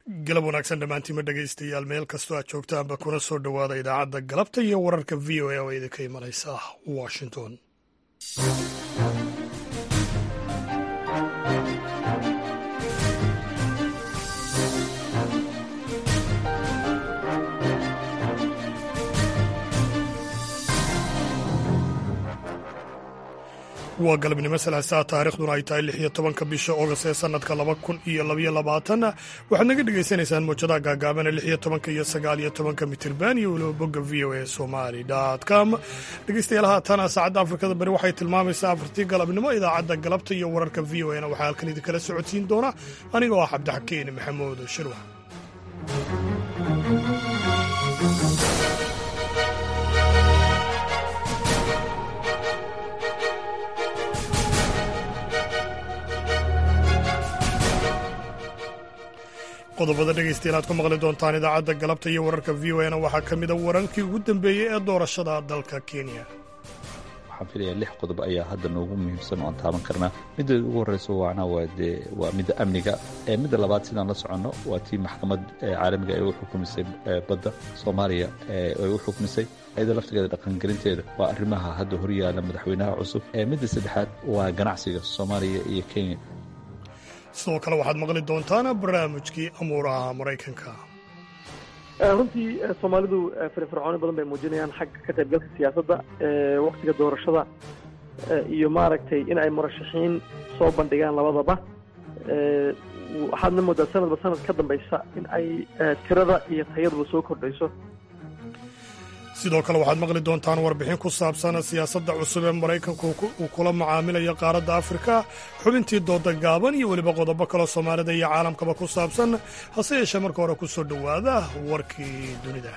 galab wanaagsan dhammaantiima dhegaystayaal meel kastoo aad joogtaanba kuna soo dhowaada idaacadda galabta iyo wararka v o a oo idinka imanaysa washington waa galabnimo salaasaa taarikhduna ay tahay lix iyo tobanka bisha ogost ee sanadka laba kun iyo labaiyo labaatan waxaad naga dhagaysanaysaan muujadaha gaagaabana lix iyo tobanka iyo sagaal iyo tobanka mitirban iyo weliba bogga v o a somali com dhegeystayaal haatana saacadda afrikada bari waxay tilmaamaysaa afartii galabnimo idaacadda galabta iyo wararka v o a na waxaa halkan idinkala socodsiin doona anigoo ah cabdixakiin maxamuud shirwa qodobada dhegaystayaal aad ku maqli doontaan idaacadda galabta iyo wararka v o na waxaa ka mida wararkii ugu dambeeyey ee doorashada dalka kenya waxaan filayaa lix qodob ayaa hadda noogu muhiimsan oo aan taaban karnaa midda ugu horreysa waana waa dee waa midda amniga midda labaad sidaan la soconno waa tii maxkamad caalamiga ee u xukumisay badda soomaaliya ay u xukumisay ayadoo laftigeeda dhaqangelinteeda waa arrimaha hadda horyaala madaxweynaha cusub midda saddexaad waa ganacsiga soomaaliya iyo kenya sidoo kale waxaad maqli doontaan barnaamijkii amuuraha maraykanka runtii soomaalidu firfircooni badan bay muujinayaan xagga ka qaybgalka siyaasadda waktiga doorashada iyo maaragtay in ay murashaxiin soo bandhigaan labadaba waxaadna moodaa sanadba sanad ka dambaysa in ay tirada iyo tayaduba soo kordhayso sidoo kale waxaad maqli doontaan warbixin ku saabsan siyaasadda cusub ee maraykanku uu kula macaamilayo qaaradda afrika xubintii dooda gaaban iyo weliba qodobo kaloo soomaalida iyo caalamkaba ku saabsan hase yeeshee marka hore ku soo dhowaada warkii dunida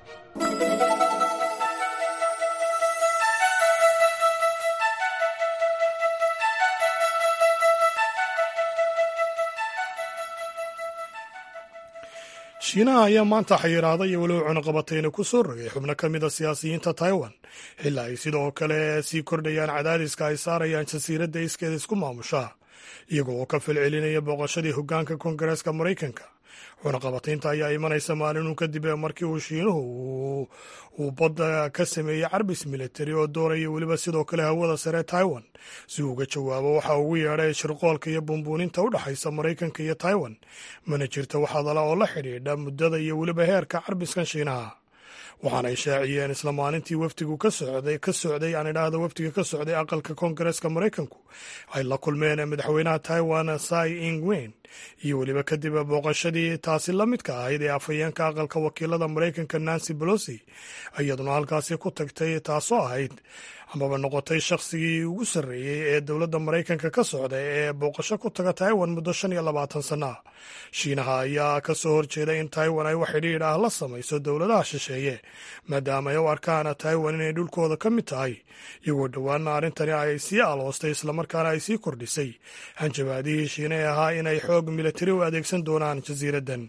shiinaha ayaa maanta xayiraaday iyo weliba cunuqabatayna ku soo rogay xubno ka mid a siyaasiyiinta taiwan xilaa ay sidoo kale sii kordhayaan cadaadiska ay saarayaan jasiiradda iskeeda isku maamusha iyago oo ka falcelinaya booqashadii hoggaanka koongareeska maraykanka cunaqabataynta ayaa imanaysa maalinuu kadib markii uu shiinuhu uu badda ka sameeyey carbis militari oo doonaya weliba sidoo kale hawada sare taiwan si uu uga jawaabo waxa ugu yeedhay shirqoolka iyo bumbuuninta u dhexaysa maraykanka iyo taiwan mana jirta wax hadala oo la xidhiidha muddada iyo weliba heerka carbiskan shiinaha waxaana ay shaaciyeen isla maalintii wafdigu ka socday ka socday aan idhaahda wafdiga ka socday aqalka koongareeska maraykanku ay la kulmeen madaxweynaha taiwan sai ingwen iyo weliba kadib booqashadii taasi la midka ahayd ee afhayeenka aqalka wakiilada maraykanka nancy bolosi iyaduna halkaasi ku tagtay taasoo ahayd amaba noqotay shakhsigii ugu sarreeyey ee dowladda maraykanka ka socda ee booqasho ku taga taiwan muddo shan iyo labaatan sana shiinaha ayaa ka soo horjeeda in taiwan ay wax xidhiidh ah la samayso dowladaha shisheeye maadaama ay u arkaan taiwan inay dhulkooda ka mid tahay iyagoo dhowaana arrintani ay sii aloostay islamarkaana ay sii kordhisay hanjabaadihii shiinay ahaa inay xoog militari u adeegsan doonaan jasiiraddan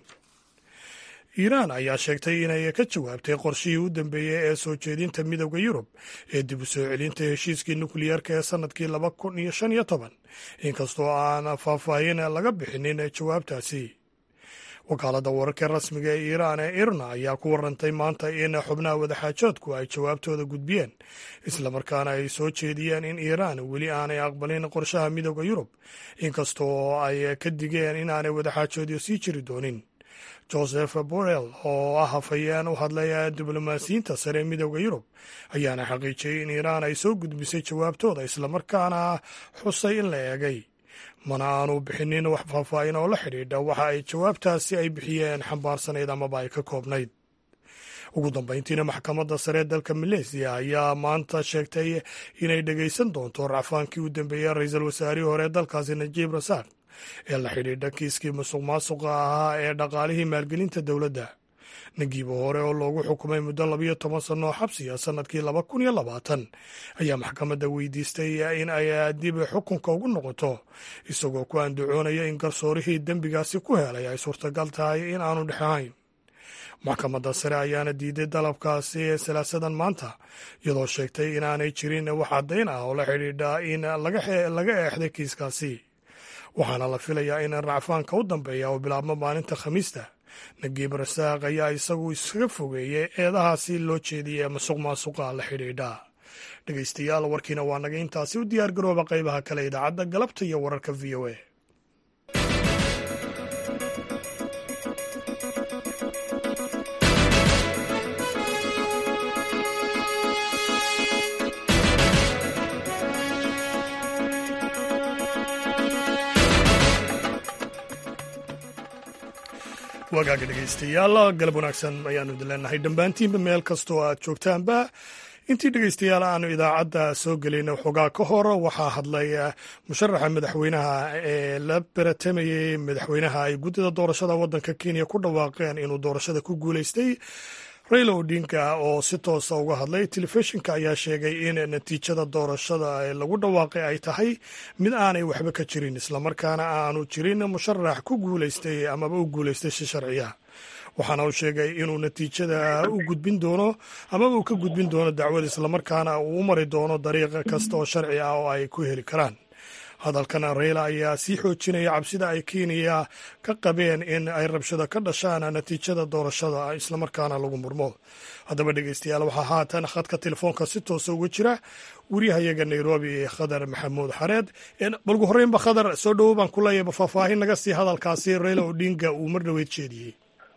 iiraan ayaa sheegtay inay ka jawaabtay qorshihii u dambeeyey ee soo jeedinta midowda yurub ee dib u soo celinta heshiiskii nukliyeerka ee sannadkii laba kun iyo shan iyo toban inkastoo aan faahfaahin laga bixinin jawaabtaasi wakaaladda wararka rasmiga ee iiraan ee irna ayaa ku warantay maanta in xubnaha wadaxaajoodku ay jawaabtooda gudbiyeen islamarkaana ay soo jeediyeen in iiraan weli aanay aqbalin qorshaha midowda yurub inkastoo ay ka digeen inaanay wadaxaajoodyo sii jiri doonin joseph borrell oo ah hafayeen u hadlaya diblomaasiyiinta sare ee midowda yurub ayaana xaqiijiyey in iiraan ay soo gudbisay jawaabtooda islamarkaana xusay in la eegay mana aanu bixinin wax faahfaahin oo la xidhiidha waxa ay jawaabtaasi ay bixiyeen xambaarsanayd amaba ay ka koobnayd ugu dambayntiina maxkamadda sare ee dalka maleesiya ayaa maanta sheegtay inay dhegaysan doonto racfaankii u dambeeyey ra-iisul wasaarihii hore ee dalkaasi najiib rasaaq ee la xidhiidha kiiskii musuq maasuqa ahaa ee dhaqaalihii maalgelinta dowladda nagiibo hore oo loogu xukumay muddo labayo toban sanno oo xabsiya sannadkii laba kun iyo labaatan ayaa maxkamadda weydiistay in ay dib xukunka ugu noqoto isagoo ku andacoonaya in garsoorihii dembigaasi ku helay ay suurtagal tahay in aanu dhexahayn maxkamadda sare ayaana diiday dalabkaasi ee salaasadan maanta iyadoo sheegtay inaanay jirin wax caddayn ah oo la xidhiidha in laga eexday kiiskaasi waxaana la filayaa in racfaanka u dambeeya oo bilaabmo maalinta khamiista nagiib rasaaq ayaa isagu iskaga fogeeyey eedahaasi loo jeediyey masuq maasuqa la xidhiidha dhegaystayaal warkiina waa naga intaasi u diyaar garooba qaybaha kale idaacadda galabta iyo wararka v o a wagaaga dhegaystayaal galab wanaagsan ayaanu idin leenahay dhammaantiinba meel kastoo aad joogtaanba intii dhegaystayaal aanu idaacadda soo gelayna waxoogaa ka hor waxaa hadlay musharaxa madaxweynaha ee la baratamayey madaxweynaha ay guddida doorashada waddanka kenya ku dhawaaqeen inuu doorashada ku guulaystay raila odinga oo si toosa uga hadlay telefishinka ayaa sheegay in natiijada doorashada ee lagu dhawaaqay ay tahay mid aanay waxba ka jirin islamarkaana aanu jirin musharax ku guulaystay amaba u guulaystay si sharciya waxaana uu sheegay inuu natiijada u gudbin doono amaba uu ka gudbin doono dacwad islamarkaana uu u mari doono dariiq kasta oo sharci ah oo ay ku heli karaan hadalkan reyla ayaa sii xoojinaya cabsida ay kenya ka qabeen in ay rabshado ka dhashaan natiijada doorashada islamarkaana lagu murmo haddaba dhegeystayaal waxaa haatan khadka telefoonka si toosa uga jira wariyahayaga nairobi khadar maxamuud xareed balgu horreynba khadar soo dhowo baan ku leeyaba faahfaahin naga sii hadalkaasi reyla odinga uu mar dhoweyd jeediyey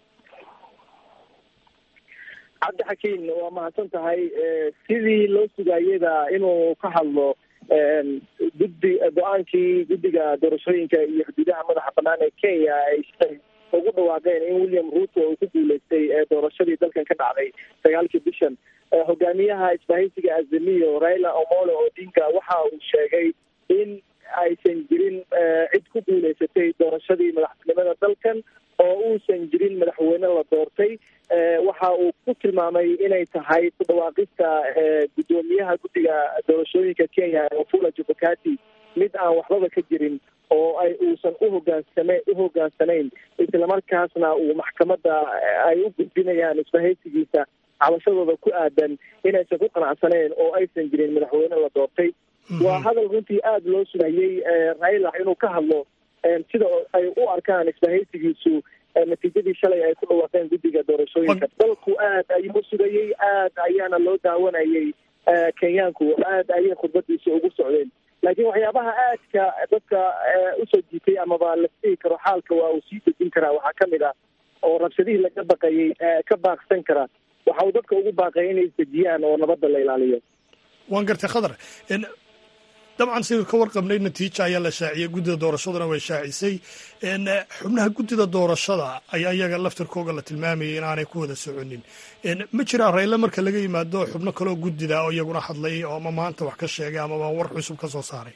cabdi xakiin waa mahadsan tahay sidii loo sugayada inuu ka hadlo guddi go-aankii guddiga doorashooyinka iyo xuduudaha madaxa banaan ee kenya ay ugu dhawaaqeen in william ruto uu ku guuleystay doorashadii dalkan ka dhacday sagaalkii bishan hogaamiyaha isbahaysiga azamiyo raila omolo odinga waxa uu sheegay in aysan jirin cid ku guuleysatay doorashadii madaxtinimada dalkan oo uusan jirin madaxweyne la doortay waxa uu ku tilmaamay inay tahay ku dhawaaqista guddoomiyaha guddiga doorashooyinka kenya wafula jubakati mid aan waxbaba ka jirin oo ay uusan uhogaansame uhogaansanayn islamarkaasna uu maxkamadda ay u gudbinayaan isbahaysigiisa cabashadooda ku aadan inaysan ku qanacsaneen oo aysan jirin madaxweyne la doortay waa hadal runtii aada loo sugayey raila inuu ka hadlo sida ay u arkaan isbahaysigiisu natiijadii shalay ay ku dhawaaqeen guddiga doorashooyinka dalku aad ayuu sugayey aad ayaana loo daawanayay kenyaanku aad ayay khudbadiisa ugu socdeen laakiin waxyaabaha aadka dadka usoo jiitay amaba la dhihi karo xaalka waa uu sii dejin karaa waxaa kamid ah oo rabshadihii laga baqayay ka baaqsan kara waxa uu dadka ugu baaqay inay isdejiyaan oo nabadda la ilaaliyo waan gartay khadar dabcan siduu ka warqabnay natiija ayaa la shaaciyey guddida doorashaduna way shaacisay xubnaha guddida doorashada ayaa iyaga laftirkooga la tilmaamayay inaanay ku wada soconin ma jiraa rayle marka laga yimaado xubno kaloo guddida oo iyaguna hadlay oo ama maanta wax ka sheegay amaba war cusub ka soo saaray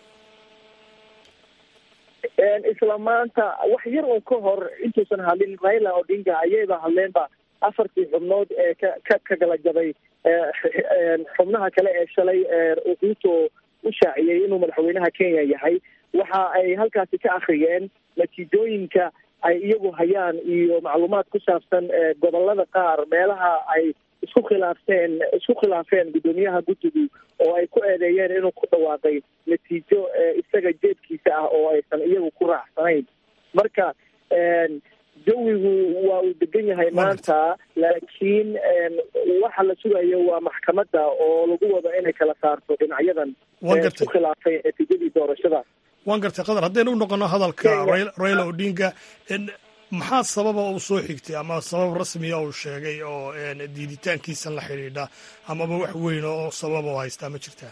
isla maanta wax yar un ka hor intuusan hadlin raila odinga ayayba hadleenba afartii xubnood ee ka ka ka kala jabay xubnaha kale ee shalay ruto u shaaciyey inuu madaxweynaha kenya yahay waxa ay halkaasi ka akhriyeen natiijooyinka ay iyagu hayaan iyo macluumaad ku saabsan gobolada qaar meelaha ay isku khilaafteen isku khilaafeen guddoomiyaha guddigu oo ay ku eedeeyeen inuu ku dhawaaqay natiijo isaga jeedkiisa ah oo aysan iyagu ku raacsanayn marka jawigu waa uu degan yahay maanta laakiin waxa la sugayo waa maxkamadda oo lagu wado inay kala saarto dhinacyadan isku khilaafay natiijadii doorashada waan gartay qadar haddaynu u noqono hadalka raila odinga maxaa sababa uu soo xigtay ama sabab rasmiya uu sheegay oo diiditaankiisan la xidhiidha amaba wax weyn oo sababa u haystaa ma jirtaa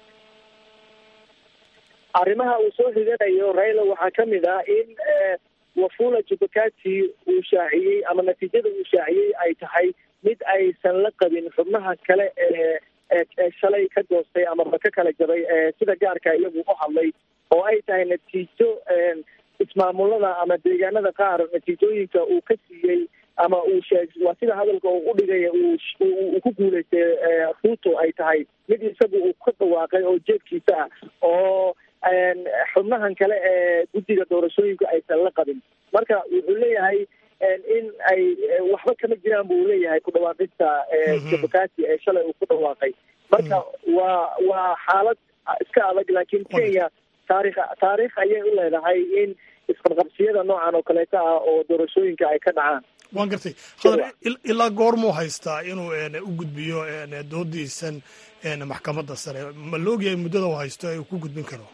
arrimaha uu soo xiganayo raila waxaa kamid ah in wafula jubakati uu shaaciyey ama natiijada uu shaaciyey ay tahay mid aysan la qabin xubnaha kale ee ee shalay ka goostay amaba ka kala jabay sida gaarka iyagu u hadlay oo ay tahay natiijo ismaamulada ama deegaanada qaar natiijooyinka uu ka siiyey ama uu sheeg waa sida hadalka uu udhigay uu ku guulaystay ruto ay tahay mid isagu uu ka dhawaaqay oo jeedkiisa ah oo xubnahan kale ee guddiga doorashooyinka aysan la qabin marka wuxuu leeyahay in ay waxba kama jiraan buu leeyahay ku dhawaaqista jabakati ee shalay uu ku dhawaaqay marka waa waa xaalad iska adag laakiin kenya taarikh taariikh ayay u leedahay in isqabqabsiyada noocan oo kaleeta ah oo doorashooyinka ay ka dhacaan waan gartay khadar ilaa goormuu haystaa inuu u gudbiyo doodiisan maxkamadda sare ma la ogyahay muddada uu haysto ee uu ku gudbin karo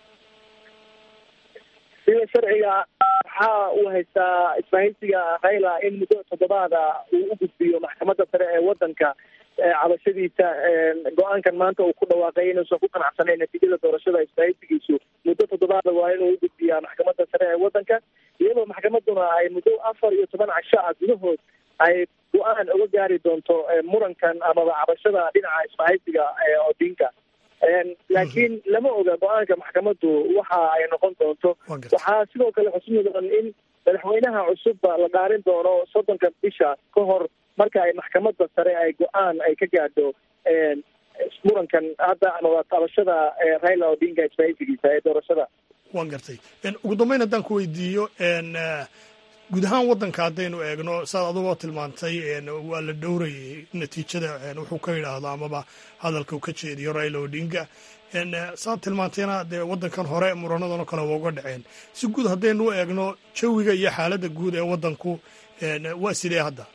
sida sharciga waxaa uu haystaa isbahaysiga raila in muddo toddobaada uu u gudbiyo maxkamadda sare ee waddanka cabashadiisa go-aankan maanta uu ku dhawaaqay inuusan ku qanacsanayn natiijada doorashada isbahaysigiisu muddo toddobaada waa inuu u gudbiyaa maxkamadda sare ee waddanka iyadoo maxkamaduna ay muddo afar iyo toban casho ah gudahood ay go-aan uga gaari doonto murankan amaba cabashada dhinaca isbahaysiga odinka laakiin lama oga go-aanka maxkamaddu waxa ay noqon doonto waxaa sidoo kale xusud mudan in madaxweynaha cusubba la dhaarin doono soddonka bisha ka hor marka ay maxkamadda sare ay go-aan ay ka gaadho murankan hadda amaba tabashada raila odinga isbahaysigiisa ee doorashada waan gartay ugu dambeyn haddaan ku weydiiyo guud ahaan waddanka haddaynu eegno saad adugoo tilmaantay waa la dhowrayay natiijada wuxuu ka yidhaahdo amaba hadalka uu ka jeediyo raila odinga saad tilmaantayna dee waddankan hore muranadan oo kale waa uga dhaceen si guud haddaynu u eegno jawiga iyo xaaladda guud ee waddanku waa sidee hadda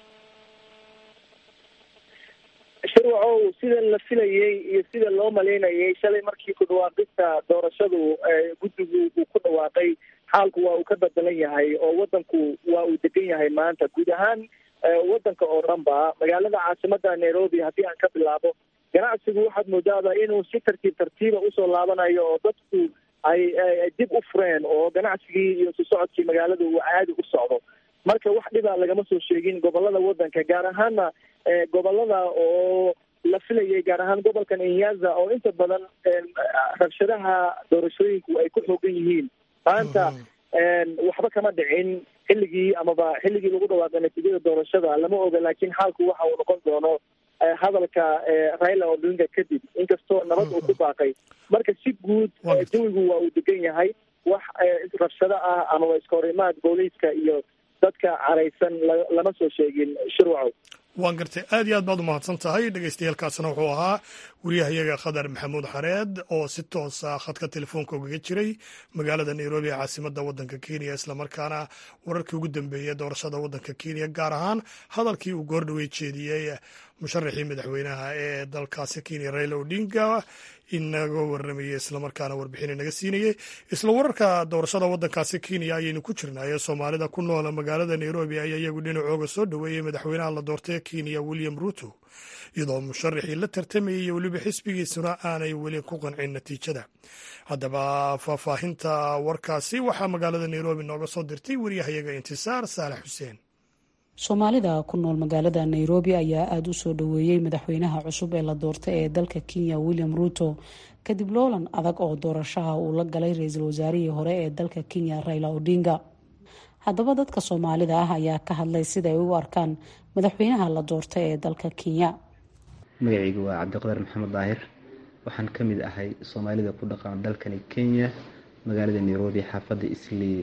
shirwacow sida la filayey iyo sida loo malaynayay shalay markii ku dhawaaqista doorashadu guddigu uu ku dhawaaqay xaalku waa uu ka bedelan yahay oo waddanku waa uu degan yahay maanta guud ahaan waddanka oo dhan ba magaalada caasimada nairobi haddii aan ka bilaabo ganacsigu waxaad moodaaba inuu si tartiib tartiiba usoo laabanayo oo dadku ay dib u fureen oo ganacsigii iyo su socodkii magaalada uu caadi u socdo marka wax dhiba lagama soo sheegin gobolada waddanka gaar ahaana gobolada oo la filayay gaar ahaan gobolkan inyaza oo inta badan rabshadaha doorashooyinku ay ku xoogan yihiin maanta waxba kama dhicin xilligii amaba xilligii lagu dhawaaqay natiijada doorashada lama oga laakiin xaalku waxa uu noqon doono hadalka raila odinga kadib inkastoo nabad uu ku baaqay marka si guud jawigu waa uu degan yahay wax rabshado ah amaba iskahorimaad booliiska iyo dadka caraysan lama soo sheegin shirwacow waan gartay aad iyo aad baad u mahadsan tahay dhegeystayaelkaasna wuxuu ahaa wariyahayaga khadar maxamuud xareed oo si toosa khadka telefoonka ugaga jiray magaalada nairobi ee caasimadda waddanka kenya islamarkaana wararkii ugu dambeeyey doorashada waddanka kenya gaar ahaan hadalkii uu goordhawey jeediyey musharaxii madaxweynaha ee dalkaasi kenya raila odinga inaga waramayey islamarkaana warbixin inaga siinayey isla wararka doorashada waddankaasi kenya ayaynu ku jirnay ee soomaalida ku noola magaalada nairobi ayaa iyagu dhinacooga soo dhoweeyey madaxweynaha la doortay ee kenya william ruto iyadoo musharaxii la tartamayay iyo weliba xisbigiisuna aanay weli ku qancin natiijada haddaba faahfaahinta warkaasi waxaa magaalada nairobi nooga soo dirtay wariyahayaga intisaar saalax xuseen soomaalida ku nool magaalada nairobi ayaa aada u soo dhoweeyey madaxweynaha cusub ee la doortay ee dalka kenya william ruto kadib loolan adag oo doorashaha uu la galay ra-iisul wasaarihii hore ee dalka kenya raila odinga haddaba dadka soomaalida ah ayaa ka hadlay sida ay u arkaan madaxweynaha la doortay ee dalka kenya magacaygu waa cabdiqadar maxamed daahir waxaan ka mid ahay soomaalida ku dhaqan dalkani kenya magaalada nairobi xaafadda islii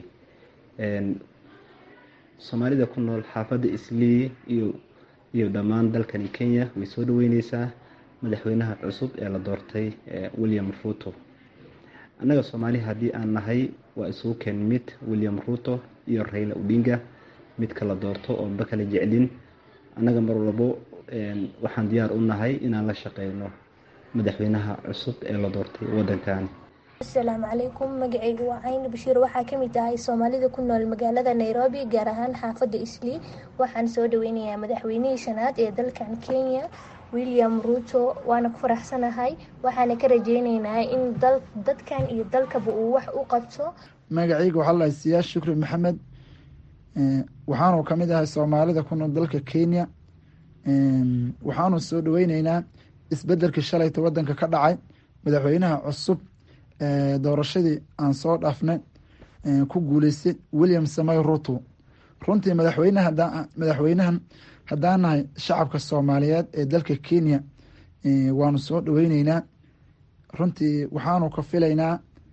soomaalida ku nool xaafadda islii iyo iyo dhammaan dalkani kenya way soo dhaweyneysaa madaxweynaha cusub ee la doortay william ruto annaga soomaali haddii aan nahay waa isugu keen mid william ruto iyo raila odinga midka la doorto oo ba kala jeclin annaga mar walbo waxaan diyaar u nahay inaan la shaqeyno madaxweynaha cusub ee la doortay waddankan asalaamu calaykum magacaygu waa cayni bashiir waxaa kamid tahay soomaalida ku nool magaalada nairobi gaar ahaan xaafadda islii waxaan soo dhaweynayaa madaxweynihii shanaad ee dalkan kenya william ruto waana ku faraxsanahay waxaana ka rajeyneynaa in dadkan iyo dalkaba uu wax u qabto magacayga waxaa lahay siyaas shukri maxamed waxaanu kamid ahay soomaalida ku nool dalka kenya waxaanu soo dhaweyneynaa isbedelkii shalayta wadanka ka dhacay madaxweynaha cusub doorashadii aan soo dhaafnay ku guuleystay william samay ruto runtii madaxweyne madaxweynahan haddaan nahay shacabka soomaaliyeed ee dalka kenya waanu soo dhaweyneynaa runtii waxaanu ka filaynaa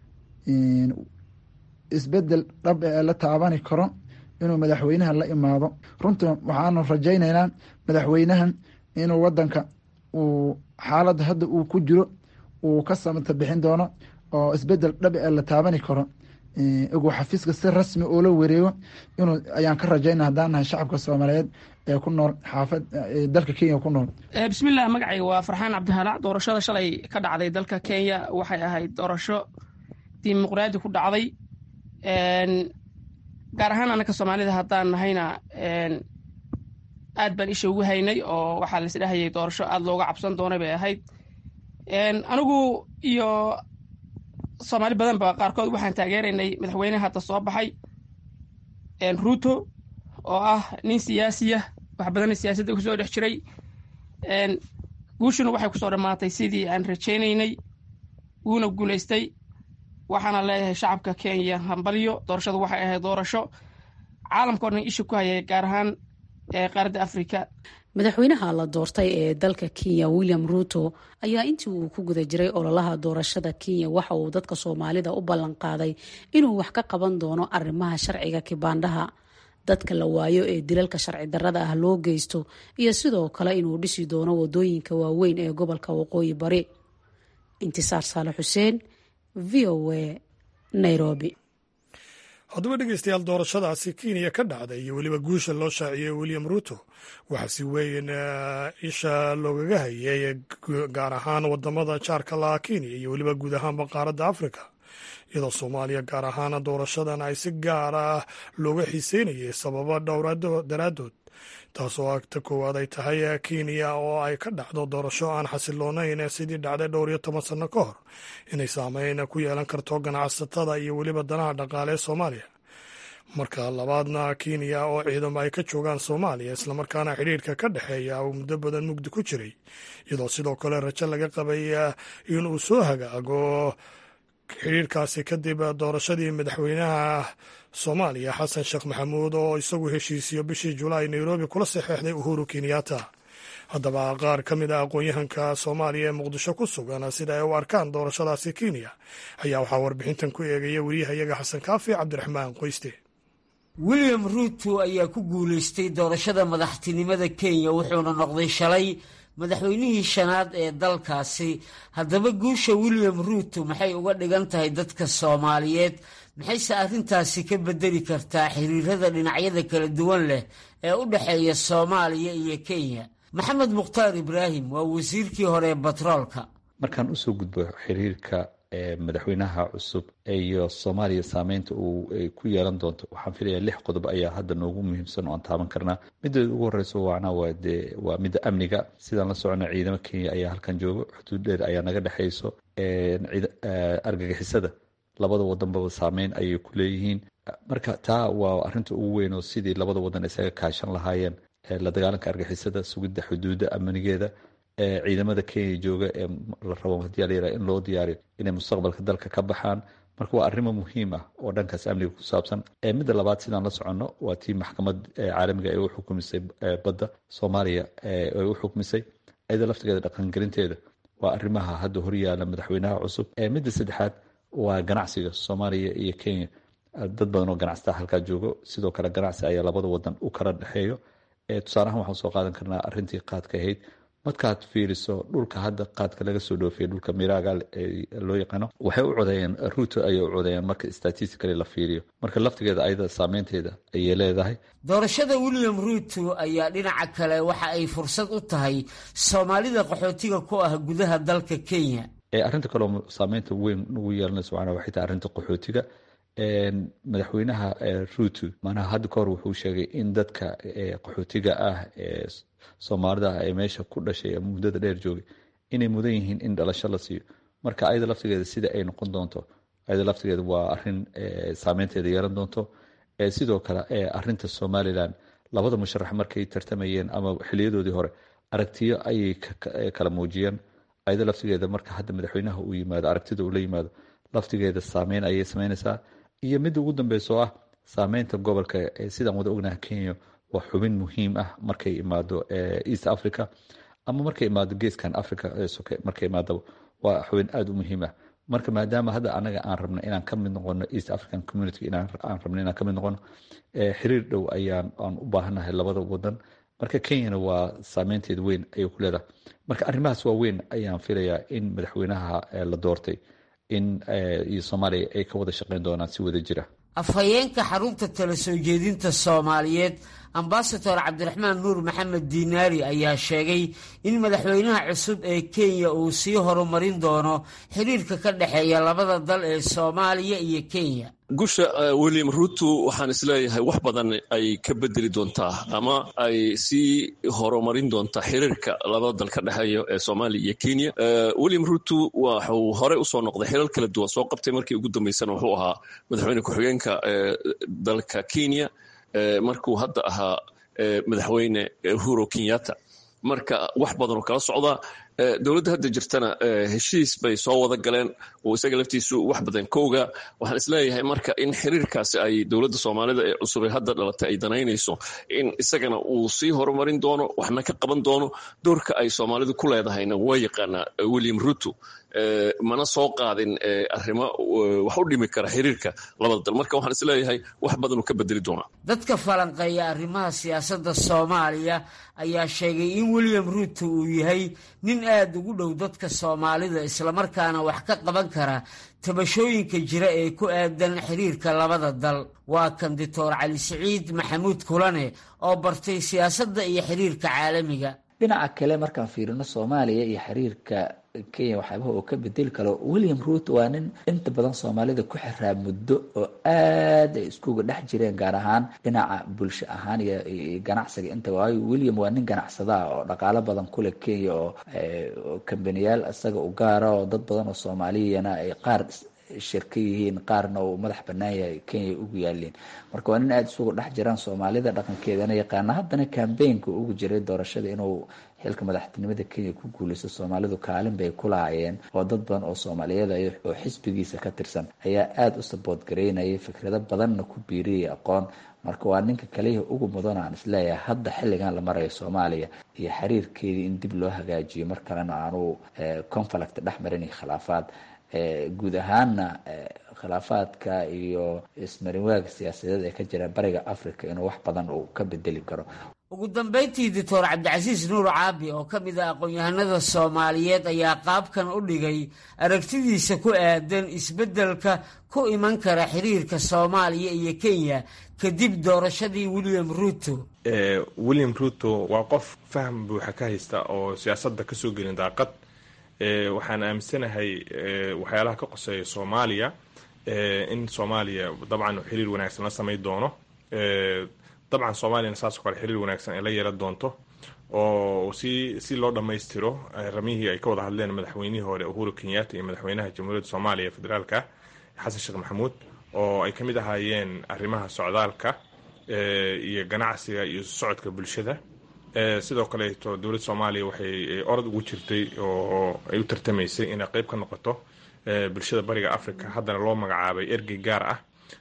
isbedel dhab ee la taabani karo inuu madaxweynahan la imaado runtii waxaanu rajayneynaa madaxweynahan inuu wadanka uu xaaladda hadda uu ku jiro uu ka samata bixin doono oo isbedel dhabi ee la taabani karo iguu xafiiska si rasmi uula wareego inuu ayaan ka rajayna haddaan nahay shacabka soomaaliyeed ee ku nool xaafad dalka kenya ku nool bismillaah magacayga waa farxaan cabdihalaac doorashada shalay ka dhacday dalka kenya waxay ahayd doorasho dimuqraadi ku dhacday gaar ahaan anaka soomaalida haddaan nahayna aad baan isha ugu haynay oo waxaa laisdhahayay doorasho aad looga cabsan doonay bay ahayd anigu iyo soomaali badanba qaarkood waxaan taageeraynay madaxweyneha hadda soo baxay ruuto oo ah nin siyaasiya wax badanna siyaasadda kusoo dhex jiray guushuna waxay kusoo dhammaatay sidii aan rajaynaynay wuuna guulaystay waxaana leeyahay shacabka kenya hambalyo doorashadu waxay ahayd doorasho caalamkao dhan isha ku hayay gaar ahaan qaaradda afrika madaxweynaha la doortay ee dalka kenya william ruuto ayaa intii uu ku guda jiray ololaha doorashada kenya waxa uu dadka soomaalida u ballan qaaday inuu wax ka qaban doono arrimaha sharciga kibaandhaha dadka la waayo ee dilalka sharci darrada ah loo geysto iyo sidoo kale inuu dhisi doono wadooyinka waaweyn ee gobolka waqooyi bari intisaar saale xuseen v o a nairobi haddaba dhegeystayaal doorashadaasi kenya ka dhacday iyo weliba guusha loo shaaciyey william ruuto waxaa si weyn isha loogaga hayay gaar ahaan wadamada jaarka laha kenya iyo weliba guud ahaanba qaaradda afrika iyadoo soomaaliya gaar ahaan doorashadan ay si gaar ah looga xiiseynayay sababo dhowr daraaddood taasoo agta koowaad ay tahay kenya oo ay ka dhacdo doorasho aan xasiloonayn sidii dhacday dhowr iyo toban sanno ka hor inay saameyn ku yeelan karto ganacsatada iyo weliba danaha dhaqaale ee soomaaliya marka labaadna kenya oo ciidamo ay ka joogaan soomaaliya islamarkaana xidhiirka ka dhexeeya uu muddo badan mugdi ku jiray iyadoo sidoo kale rajo laga qabay inuu soo hagaago xidhiirkaasi kadib doorashadii madaxweynaha soomaaliya xasan sheekh maxamuud oo isagu heshiisiyo bishii julaay nairobi kula saxeexday uhuru kenyatta haddaba qaar ka mid ah aqoon-yahanka soomaaliya ee muqdisho ku sugan sida ay u arkaan doorashadaasi kenya ayaa waxaa warbixintan ku eegaya weriyahayaga xasan kaafi cabdiraxmaan qoyste william ruuto ayaa ku guulaystay doorashada madaxtinimada kenya wuxuuna noqday shalay madaxweynihii shanaad ee dalkaasi haddaba guusha william ruuto maxay uga dhigan tahay dadka soomaaliyeed maxayse arrintaasi ka beddeli kartaa xiriirada dhinacyada kala duwan leh ee u dhexeeya soomaaliya iyo kenya maxamed mukhtaar ibraahim waa wasiirkii hore ee batroolka markaan usoo gudbo xiriirka madaxweynaha cusub iyo soomaaliya saameynta uu ku yeelan doonto waxaan filaya lix qodob ayaa hadda noogu muhiimsan oo aan taaban karnaa mideeda ugu horeyso waana waa dee waa midda amniga sidaan la socono ciidamo kenya ayaa halkan joogo xuduud dheer ayaa naga dhexeyso argagixisada labada wadanbaba saameyn ayay ku leeyihiin marka taa waa arinta ugu weyn oo sidii labada wadan isaga kaashan lahaayeen la dagaalanka argixisada sugidda xuduudda amnigeeda ciidamada kenya jooga ee la rabo hadii layira in loo diyaariyo inay mustaqbalka dalka ka baxaan marka waa arrimo muhiim ah oo dhankaas amniga ku saabsan midda labaad sidaan la soconno waa tii maxkamad caalamiga ee u xukumisay badda soomaaliya ay u xukumisay iyada laftigeeda dhaqangelinteeda waa arrimaha hadda horyaala madaxweynaha cusub midda saddexaad waa ganacsiga soomaaliya iyo kenya dad badan oo ganacsataa halkaa joogo sidoo kale ganacsi ayaa labada wadan u kala dhexeeyo tusaalahaan waxaan soo qaadan karnaa arrintii qaadka ahayd markaad fiiriso dhulka hadda qaadka laga soo dhoofiyay dhulka miraaga loo yaqaano waxay u codeeyeen ruuto ayay u codeeyeen marka statistically la fiiriyo marka laftigeeda ayada saameynteeda ayay leedahay doorashada william ruuto ayaa dhinaca kale waxa ay fursad u tahay soomaalida qaxootiga ku ah gudaha dalka kenya arrinta kaleo saameynta weyn ugu yeelanayso macnaha waxay tahay arrinta qaxootiga madaxweynaha ruuto macnaha hadda kahor wuxuu sheegay in dadka qaxootiga ah ee soomaalida ah ee meesha ku dhashay ee muddada dheer joogay inay mudan yihiin in dhalasho la siiyo marka ayada laftigeeda sida ay noqon doonto ayada laftigeeda waa arin saameynteeda yeelan doonto sidoo kale arinta somalilan labada musharax markay tartamayeen ama xiliyadoodii hore aragtiyo ayay kala muujiyeen ayada laftigeeda marka hadda madaxweynaha uu yimaado aragtida uu la yimaado laftigeeda saameyn ayay sameynaysaa iyo midda ugu dambeyso ah saameynta gobolka sidaan wada ognaha kenya waa xubin muhiim ah markay imaado east africa ama markay imaado geeskan africa soke markay imaadaba waa xubin aada u muhiim ah marka maadaama hadda anaga aan rabno inaan ka mid noqono east african community aan rabno inaan ka mid noqono xiriir dhow ayaan aan u baahannahay labada wadan marka kenyana waa saameynteeda weyn ayay ku leedahay marka arrimahaas waa weyn ayaan filayaa in madaxweynaha la doortay in iyo soomaaliya ay ka wada shaqeyn doonaan si wada jira afhayeenka xarunta tala soo jeedinta soomaaliyeed ambasador cabdiraxmaan nuur maxamed diinaari ayaa sheegay in madaxweynaha cusub ee kenya uu sii horumarin doono xiriirka ka dhexeeya labada dal ee soomaaliya iyo kenya gusha william ruto waxaan isleeyahay wax badan ay ka bedeli doontaa ama ay sii horumarin doontaa xiriirka labada dal ka dhexeeya ee soomaaliya iyo kenya william ruto waxuu horey usoo noqday xilal kala duwan soo qabtay markii ugu dambeysana wuxuu ahaa madaxweyne ku-xigeenka dalka kenya markuu hadda ahaa madaxweyne uhuro kenyatta marka wax badanoo kala socdaa dowladda hadda jirtana heshiis bay soo wada galeen oo isaga laftiisu wax badan ka ogaa waxaan isleeyahay marka in xiriirkaasi ay dowladda soomaalida ee cusub ee hadda dhalatay ay danaynayso in isagana uu sii horumarin doono waxna ka qaban doono doorka ay soomaalidu ku leedahayna waa yaqaanaa william ruto mana soo qaadin arrimo wax u dhimi kara xiriirka labada dal marka waxaan isleeyahay wax badanuu ka bedeli doonaa dadka falanqeeya arrimaha siyaasadda soomaaliya ayaa sheegay in william ruto uu yahay nin aada ugu dhow dadka soomaalida islamarkaana wax ka qaban kara tabashooyinka jira ee ku aadan xiriirka labada dal waa kan doctor cali siciid maxamuud kulane oo bartay siyaasadda iyo xiriirka caalamiga dhinaca kale markaan fiirino soomaaliya iyo xiriirka kenya waxyaabaha oo ka bedeli karo william ruto waa nin inta badan soomaalida ku xiraa muddo oo aad ay iskuga dhex jireen gaar ahaan dhinaca bulsho ahaan iyo ganacsiga inta waayo william waa nin ganacsada ah oo dhaqaalo badan kule kenya oo kambaniyaal isaga u gaara oo dad badan oo soomaaliyana ay qaar shirka yihiin qaarna uu madax banaan yahay kenya ugu yaaliin marka waa nin aada isugu dhex jiraan soomaalida dhaqankeedana yaqaana haddana kambeynka ugu jiray doorashada inuu xilka madaxtinimada kenya ku guuleysto soomaalidu kaalin bay ku lahaayeen oo dad badan oo soomaaliyeed oo xisbigiisa ka tirsan ayaa aada u sabood gareynayay fikrado badanna ku biiriyay aqoon marka waa ninka kaliya ugu mudan aan isleeyahay hadda xilligan la marayo soomaaliya iyo xiriirkeedii in dib loo hagaajiyo mar kalena aanu conflict dhex marin iyo khilaafaad guud ahaanna khilaafaadka iyo ismarinwaaga siyaasadeed ee ka jira bariga africa inuu wax badan uu ka bedeli karo ugu dambeyntii doctor cabdicasiis nuur caabi oo ka mid ah aqoon-yahanada soomaaliyeed ayaa qaabkan u dhigay aragtidiisa ku aadan isbeddelka ku iman kara xiriirka soomaaliya iyo kenya kadib doorashadii william ruto william ruto waa qof faham buuxa ka haysta oo siyaasadda kasoo gelin daaqad waxaan aaminsanahay waxyaalaha ka qoseeya soomaaliya in soomaaliya dabcan xiriir wanaagsan la samay doono dabcan soomaaliyana saasoo kale xiriir wanaagsan ay la yeelan doonto oo si si loo dhammaystiro ramihii ay ka wada hadleen madaxweynihii hore uhuru kenyatta iyo madaxweynaha jamhuuriyadda soomaaliya federaalka xasan sheekh maxamuud oo ay ka mid ahaayeen arrimaha socdaalka iyo ganacsiga iyo socodka bulshada sidoo kaleeto dowladda soomaaliya waxay orod ugu jirtay oo ay u tartamaysay inay qeyb ka noqoto bulshada bariga africa haddana loo magacaabay ergey gaar ah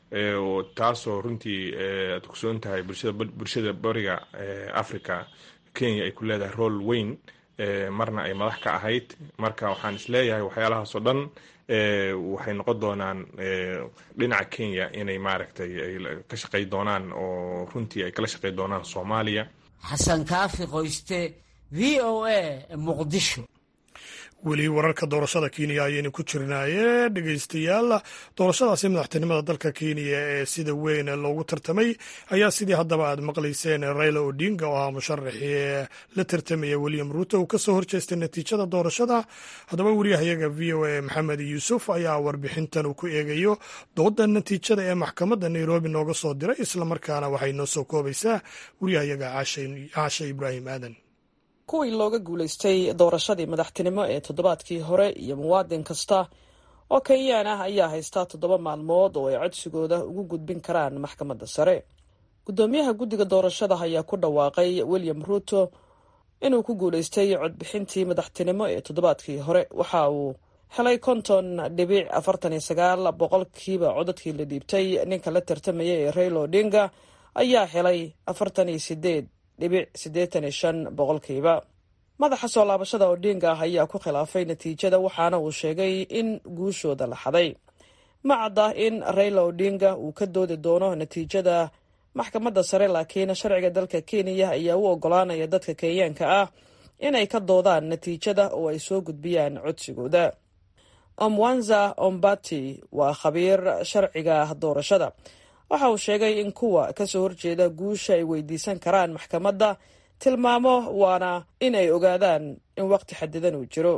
taasoo runtii aad kusoon tahay bulshada bariga africa kenya ay ku leedahay rool weyn marna ay madax ka ahayd marka waxaan isleeyahay waxyaalahaasoo dhan waxay noqon doonaan dhinaca kenya inay maaragtay ay ka shaqey doonaan oo runtii ay kala shaqey doonaan soomaaliya xasan kaafi qoyste v o a muqdisho weli wararka doorashada kenya ayaynu ku jirnaaye dhegeystayaal doorashadaasi madaxtinimada dalka kenya ee sida weyn loogu tartamay ayaa sidii haddaba aad maqlayseen raila odinga oo ahaa musharaxii la tartamaya william ruto uu kasoo horjeestay natiijada doorashada haddaba wariyahayaga v o a maxamed yuusuf ayaa warbixintan uu ku eegayo dooda natiijada ee maxkamadda nairobi nooga soo diray islamarkaana waxay noo soo koobaysaa wariyahayaga caashe ibraahim aadan kuwii looga guulaystay doorashadii madaxtinimo ee toddobaadkii hore iyo muwaadin kasta oo kenyaan ah ayaa haystaa toddoba maalmood oo ay codsigooda ugu gudbin karaan maxkamadda sare guddoomiyaha guddiga doorashada ayaa ku dhawaaqay william ruto inuu ku guulaystay codbixintii madaxtinimo ee toddobaadkii hore waxa uu helay konton dhibic afartan iyo sagaal boqolkiiba codadkii la dhiibtay ninka la tartamaya ee raila odinga ayaa helay afartan iyo sideed dhibic siddeetan iyo shan boqolkiiba madaxa soo laabashada odinga ah ayaa ku khilaafay natiijada waxaana uu sheegay in guushooda la xaday ma cadda in raila odinga uu ka doodi doono natiijada maxkamadda sare laakiin sharciga dalka kenya ayaa u ogolaanaya dadka kenyaanka ah inay ka doodaan natiijada oo ay soo gudbiyaan codsigooda omwanza ombati waa khabiir sharciga doorashada waxa uu sheegay in kuwa kasoo horjeeda guusha ay weydiisan karaan maxkamadda tilmaamo waana in ay ogaadaan in waqti xadidan uu jiro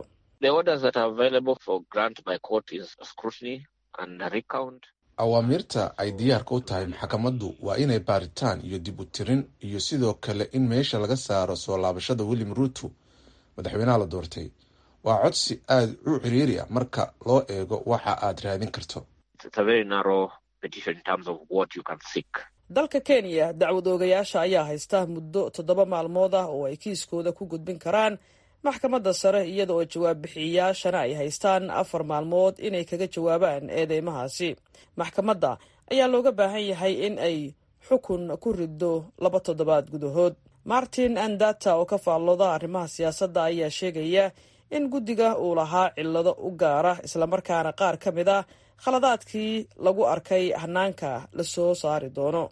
awaamiirta ay diyaarka u tahay maxkamaddu waa inay baaritaan iyo dib u tirin iyo sidoo kale in meesha laga saaro soo laabashada william ruuto madaxweynaha la doortay waa codsi aada u ciriiri ah marka loo eego waxa aad raadin karto dalka kenya dacwad oogayaasha ayaa haysta muddo toddoba maalmood ah oo ay kiiskooda ku gudbin karaan maxkamadda sare iyada oo jawaab bixiyayaashana ay haystaan afar maalmood inay kaga jawaabaan eedeymahaasi maxkamadda ayaa looga baahan yahay in ay xukun ku riddo laba toddobaad gudahood martin andata oo ka faallooda arrimaha siyaasadda ayaa sheegaya in guddiga uu lahaa cillado u gaara islamarkaana qaar ka mid ah khaladaadkii lagu arkay hanaanka la soo saari doono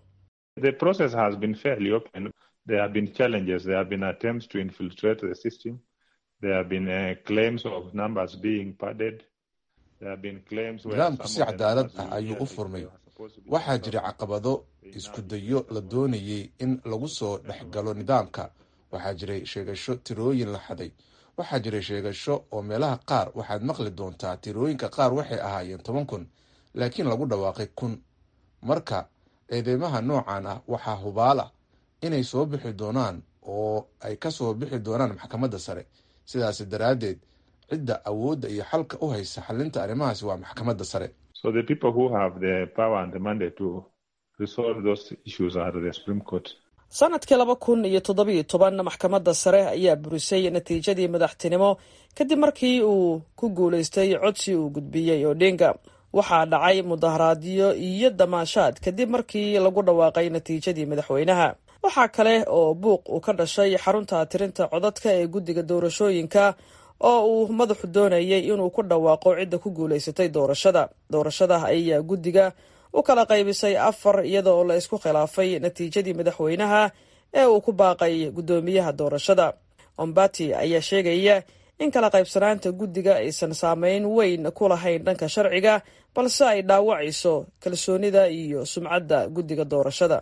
nidaamku si cadaalad ah ayuu u furmay waxaa jira caqabado isku dayo la doonayay in lagu soo dhex galo nidaamka waxaa jiray sheegasho tirooyin la xaday waxaa jiray sheegasho oo meelaha qaar waxaad maqli doontaa tirooyinka qaar waxay ahaayeen toban kun laakiin lagu dhawaaqay kun marka eedeymaha noocan ah waxaa hubaala inay soo bixi doonaan oo ay ka soo bixi doonaan maxkamadda sare sidaas daraaddeed cidda awoodda iyo xalka u haysa xalinta arrimahaasi waa maxkamadda sare sanadkii laba kun iyo toddobiyo toban maxkamadda sare ayaa burisay natiijadii madaxtinimo kadib markii uu ku guulaystay codsi uu gudbiyey odinga waxaa dhacay mudaharaadyo iyo damaashaad kadib markii lagu dhawaaqay natiijadii madaxweynaha waxaa kale oo buuq uu ka dhashay xarunta tirinta codadka ee guddiga doorashooyinka oo uu madaxu doonayay inuu ku dhawaaqo cidda ku guulaysatay doorashada doorashada ayaa guddiga u kala qaybisay afar iyada oo la isku khilaafay natiijadii madaxweynaha ee uu ku baaqay guddoomiyaha doorashada ombati ayaa sheegaya in kala qaybsanaanta guddiga aysan saameyn weyn ku lahayn dhanka sharciga balse ay dhaawacayso kalsoonida iyo sumcadda guddiga doorashada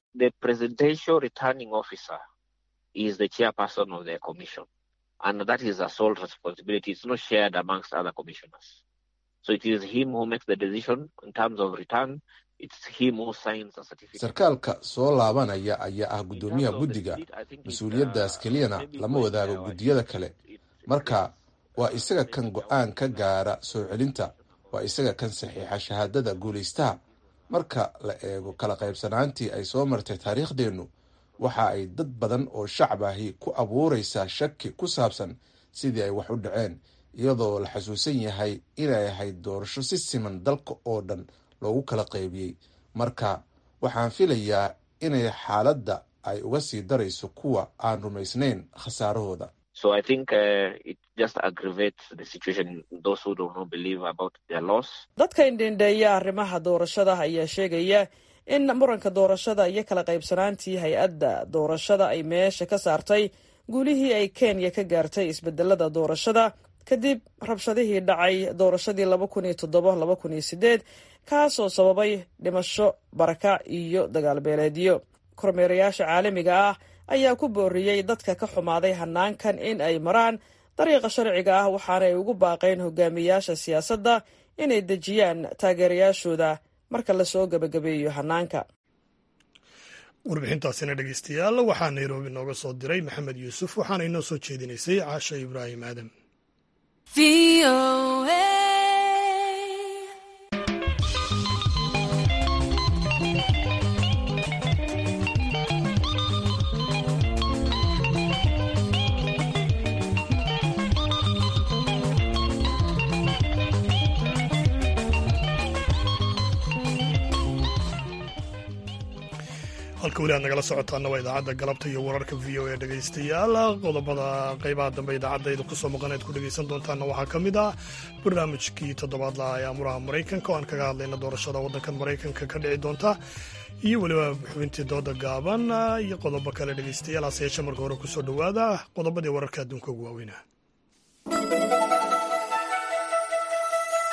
sarkaalka soo laabanaya ayaa ah guddoomiyaha guddiga mas-uuliyaddaas keliyana lama wadaago guddiyada kale marka waa isaga kan go-aan ka gaara soo celinta waa isaga kan saxiixa shahaadada guulaystaha marka la eego kala qaybsanaantii ay soo martay taariikhdeennu waxa ay dad badan oo shacab ahi ku abuuraysaa shaki ku saabsan sidii ay wax u dhaceen iyadoo la xasuusan yahay inay ahayd doorasho si siman dalka oo dhan loogu kala qaybiyey marka waxaan filayaa inay xaaladda ay uga sii darayso kuwa aan rumaysnayn khasaarahooda dadka indhendheeya arrimaha doorashada ayaa sheegaya in muranka doorashada iyo kala qaybsanaantii hay-adda doorashada ay meesha ka saartay guulihii ay kenya ka gaartay isbedelada doorashada kadib rabshadihii dhacay doorashadii laba kun iyo toddoba laba kun iyo sideed kaasoo sababay dhimasho barakac iyo dagaal beeleedyo kormeerayaasha caalamiga ah ayaa ku booriyey dadka ka xumaaday hanaankan in ay maraan dariiqa sharciga ah waxaana ay ugu baaqeen hogaamiyayaasha siyaasadda inay dejiyaan taageerayaashooda marka lasoo gebagabeeyo hanaanka warbixintaasina dhegeystayaal waxaa nairobi nooga soo diray maxamed yuusuf waxaana inoo soo jeedinaysay caasha ibraahim aadam halka weli aad nagala socotaana waa idaacadda galabta iyo wararka v o e dhegaystayaal qodobada qeybaha dambe idaacadayda kusoo maqan ead ku dhegaysan doontaana waxaa ka mid ah barnaamijkii toddobaadlaha ee amuraha maraykanka oo aan kaga hadlayna doorashada waddankan maraykanka ka dhici doonta iyo weliba xubintii dooda gaaban iyo qodobo kale dhegaystayaal hase yeeshee marka hore kusoo dhowaada qodobadii wararka adduunka ugu waaweynah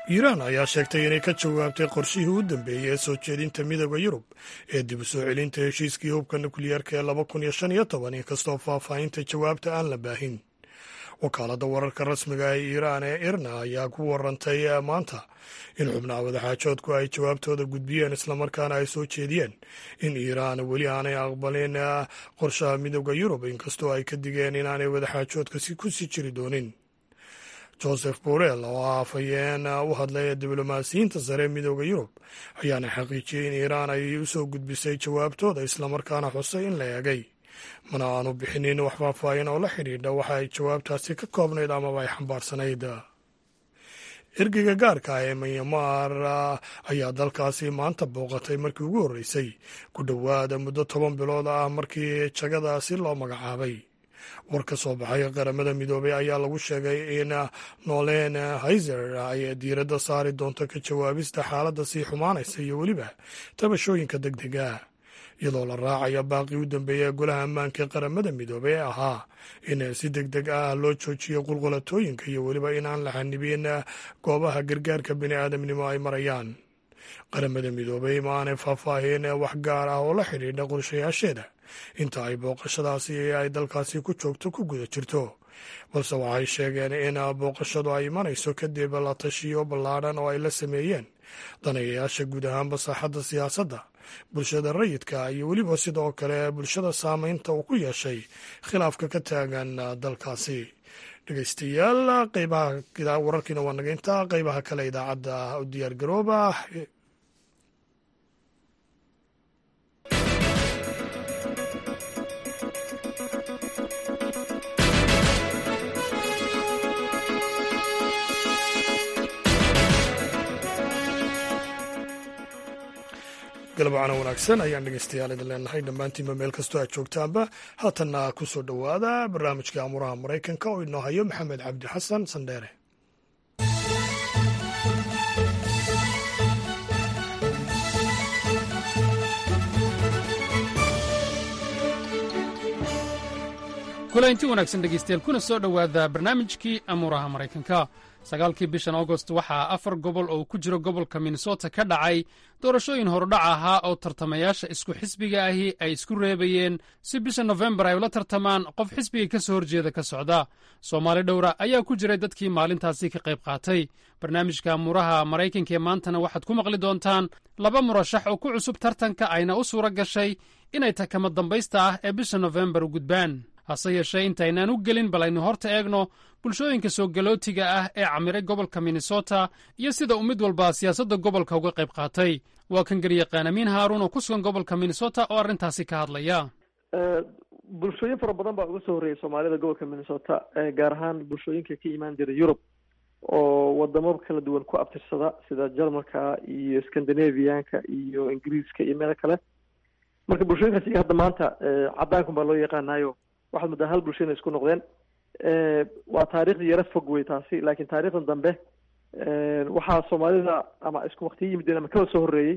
iiraan ayaa sheegtay inay ka jawaabtay qorshihii u dambeeyey ee soo jeedinta midooda yurub ee dib u soo celinta heshiiskii hubka nukliyeerka ee laba kun iyo shan iyo toban inkastoo faahfaahinta jawaabta aan la baahin wakaaladda wararka rasmiga ee iiraan ee irna ayaa ku warantay maanta in xubnaha wadaxaajoodku ay jawaabtooda gudbiyeen islamarkaana ay soo jeediyeen in iiraan weli aanay aqbalin qorshaha midooda yurub inkastoo ay ka digeen inaanay wadaxaajoodka ku sii jiri doonin joseph borel oo ah afhayeen u hadlay diblomaasiyiinta sare midooda yurub ayaana xaqiijiyey in iiraan ay u soo gudbisay jawaabtooda islamarkaana xusay in la eegay mana aanu bixinin wax faahfaahin oo la xidhiidha waxa ay jawaabtaasi ka koobnayd amaba ay xambaarsanayd ergeyga gaarka ah ee manyamar ayaa dalkaasi maanta booqatay markii ugu horreysay ku dhowaada muddo toban bilood ah markii jagadaasi loo magacaabay war ka soo baxay qaramada midoobay ayaa lagu sheegay in nolen hayzer ay diiradda saari doonto ka jawaabista xaaladda sii xumaanaysa iyo weliba tabashooyinka deg dega iyadoo la raacaya baaqii u dambeeya golaha ammaanka ee qaramada midoobey ee ahaa in si deg deg ah loo joojiyo qulqulatooyinka iyo weliba in aan la xanibin goobaha gargaarka bini aadamnimo ay marayaan qaramada midoobey ma aanay faahfaahin wax gaar ah oo la xidhiidha qorshayaasheeda inta ay booqashadaasi ay dalkaasi ku joogto ku guda jirto balse waxay sheegeen in booqashadu ay imanayso kadib la tashiyo ballaadhan oo ay la sameeyeen danayayaasha guud ahaanba saaxadda siyaasadda bulshada rayidka iyo weliba sidoo kale bulshada saameynta uu ku yeeshay khilaafka ka taagan dalkaasi dhegeystayaal qeybaha wararkiina waa naga intaa qeybaha kale idaacadda u diyaar garooba galabcana wanaagsan ayaan dhegeystayaal idin leenahay dhammaantiinba meel kastoo aad joogtaanba haatanna ku soo dhowaada barnaamijka amuraha maraykanka oo inoo hayo maxamed cabdi xasan sandheere kulanti wanaagsan dhegeystayaal kuna soo dhowaada barnaamijkii amuuraha maraykanka sagaalkii bishan agost waxaa afar gobol oo ku jiro gobolka minnesota ka dhacay doorashooyin horudhac ahaa oo tartamayaasha isku xisbiga ahi ay isku reebayeen si bisha nofembar ay ula tartamaan qof xisbiga ka soo horjeeda ka socda soomaali dhowra ayaa ku jiray dadkii maalintaasi ka qayb qaatay barnaamijka amuuraha maraykanka ee maantana waxaad ku maqli doontaan laba murashax oo ku cusub tartanka ayna u suura gashay inay takama dambaysta ah ee bisha nofembar u gudbaan hase yeeshee intaynaan u gelin bal aynu horta eegno bulshooyinka soo galootiga ah ee camiray gobolka minnesota iyo sida uu mid walba siyaasadda gobolka uga qayb qaatay waa kan garyaqaan amiin haaruun oo ku sugan gobolka minnesota oo arrintaasi ka hadlaya bulshooyin fara badan baa uga soo horreeyay soomaalida gobolka minnesota gaar ahaan bulshooyinka ka imaan jira yurub oo wadamo kala duwan ku abtirsada sida jarmalka iyo scandinavianka iyo ingiriiska iyo meelo kale marka bulshooyinkaas iga hadda maanta caddaankan baa loo yaqaanayo waxaad muddaa hal bulsho inay isku noqdeen waa taariikhdii yaro fog wey taasi laakiin taariikhdan dambe waxaa soomaalida ama isku waktiyo yimideen ama kala soo horreeyey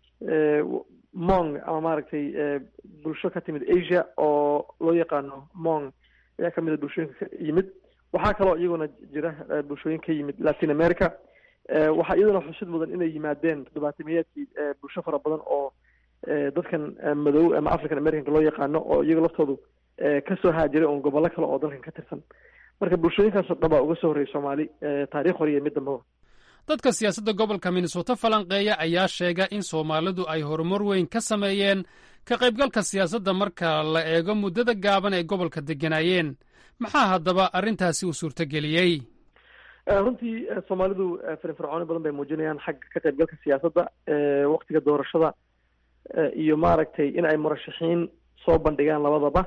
mong ama maaragtay bulsho ka timid asia oo loo yaqaano mong ayaa kamid a bulshooyinka ka yimid waxaa kaloo iyaguna jira bulshooyin ka yimid latin america waxaa iyaduna xusid mudan inay yimaadeen toddobaatamiyaadkii bulsho fara badan oo dadkan madow ama african americanka loo yaqaano oo iyaga laftoodu kasoo haajiray oon gobollo kale oo dalkan ka tirsan marka bulshooyinkaasoo dhan baa uga soo horreeyay soomaali taarikh hore iyo mid dambaba dadka siyaasadda gobolka minnesota falanqeeya ayaa sheega in soomaalidu ay horumar weyn ka sameeyeen ka qaybgalka siyaasadda marka la eego muddada gaaban ay gobolka degganaayeen maxaa haddaba arrintaasi uu suurtageliyey runtii soomaalidu firfircooni badan bay muujinayaan xagga ka qaybgalka siyaasadda waktiga doorashada iyo maaragtay in ay murashaxiin soo bandhigaan labadaba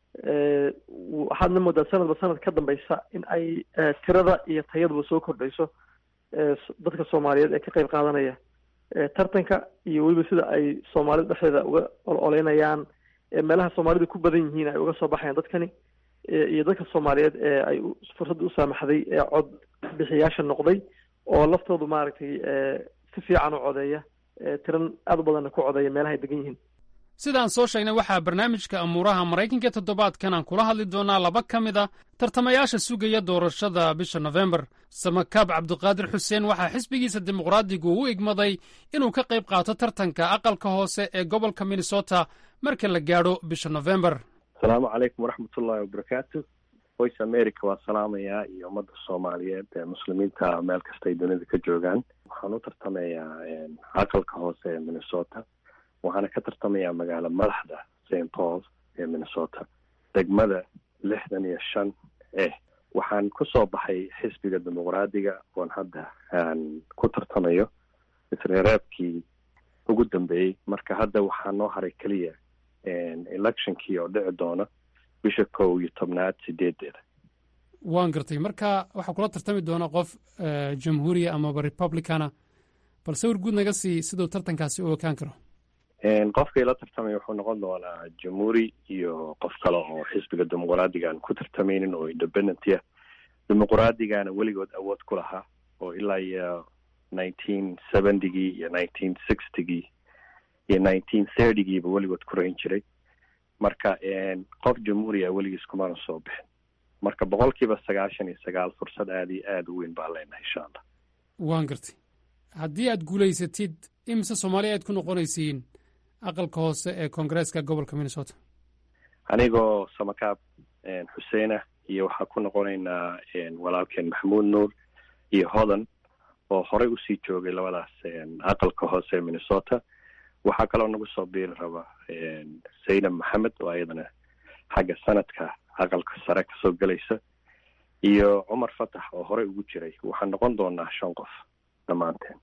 waxaadna moodaa sanadba sanad ka dambeysa in ay tirada iyo tayaduba soo kordhayso dadka soomaaliyeed ee ka qayb qaadanaya tartanka iyo weliba sida ay soomaalida dhexdeeda uga ololeynayaan meelaha soomaalidu ku badan yihiin ay uga soo baxayaan dadkani iyo dadka soomaaliyeed ee ay fursadda u saamaxday ee cod bixiyaasha noqday oo laftoodu maaragtay si fiican u codeeya tiran aada u badanna ku codeeya meelaha ay degan yihiin sidaan soo sheegnay waxaa barnaamijka amuuraha maraykanka toddobaadkan aan kula hadli doonaa laba ka mid a tartamayaasha sugaya doorashada bisha nofembar samakaab cabdiqaadir xuseen waxaa xisbigiisa dimuqraadigu u igmaday inuu ka qayb qaato tartanka aqalka hoose ee gobolka minnesota marka la gaadho bisha nofembar asalaamu calaykum waraxmatullaahi wabarakaatu voice america waa salaamayaa iyo ummadda soomaaliyeed ee muslimiinta meel kastay dunida ka joogaan waxaan u tartamayaa aqalka hoose ee minnesota waxaana ka tartamayaa magaalo madaxda st paul ee minnesota degmada lixdan iyo shan eh waxaan kusoo baxay xisbiga dimuqraadiga oon hadda aan ku tartamayo isreereebkii ugu dambeeyey marka hadda waxaa noo haray keliya electionkii oo dhici doona bisha kow iyo tobnaad sideedeeda waan gartay marka waxaa kula tartami doona qof jamhuuriya amaba republicana bal sawir guud naga sii siduu tartankaasi u ekaan karo qofkii la tartamaya wuxuu noqon doonaa jamhuuri iyo qof kale oo xisbiga dimuqraadiga aan ku tartamaynin oo independent ah dimuqraadigana weligood awood ku lahaa oo ilaa iyo nineteen seventygii iyo nineteen sixtygii iyo nineteen thirtygiiba weligood ku rayn jiray marka qof jamhuuriya weligiis kumana soo bixin marka boqol kiiba sagaashan iyo sagaal fursad aada iyo aada u weyn baan leenahay insha allah waan gartay haddii aad guulaysatid imise soomaaliya aad ku noqonaysiin aqalka hoose ee koongareeska gobolka minnesota anigoo samakaab xuseenah iyo waxaa ku noqonaynaa walaalkeen maxamuud nuur iyo hodan oo horey usii joogay labadaas aqalka hoose ee minnesota waxaa kaloo nagu soo biiri raba saydam maxamed oo ayadana xagga sanadka aqalka sare kasoo gelaysa iyo cumar fatax oo horey ugu jiray waxaan noqon doonaa shan qof dhammaanteen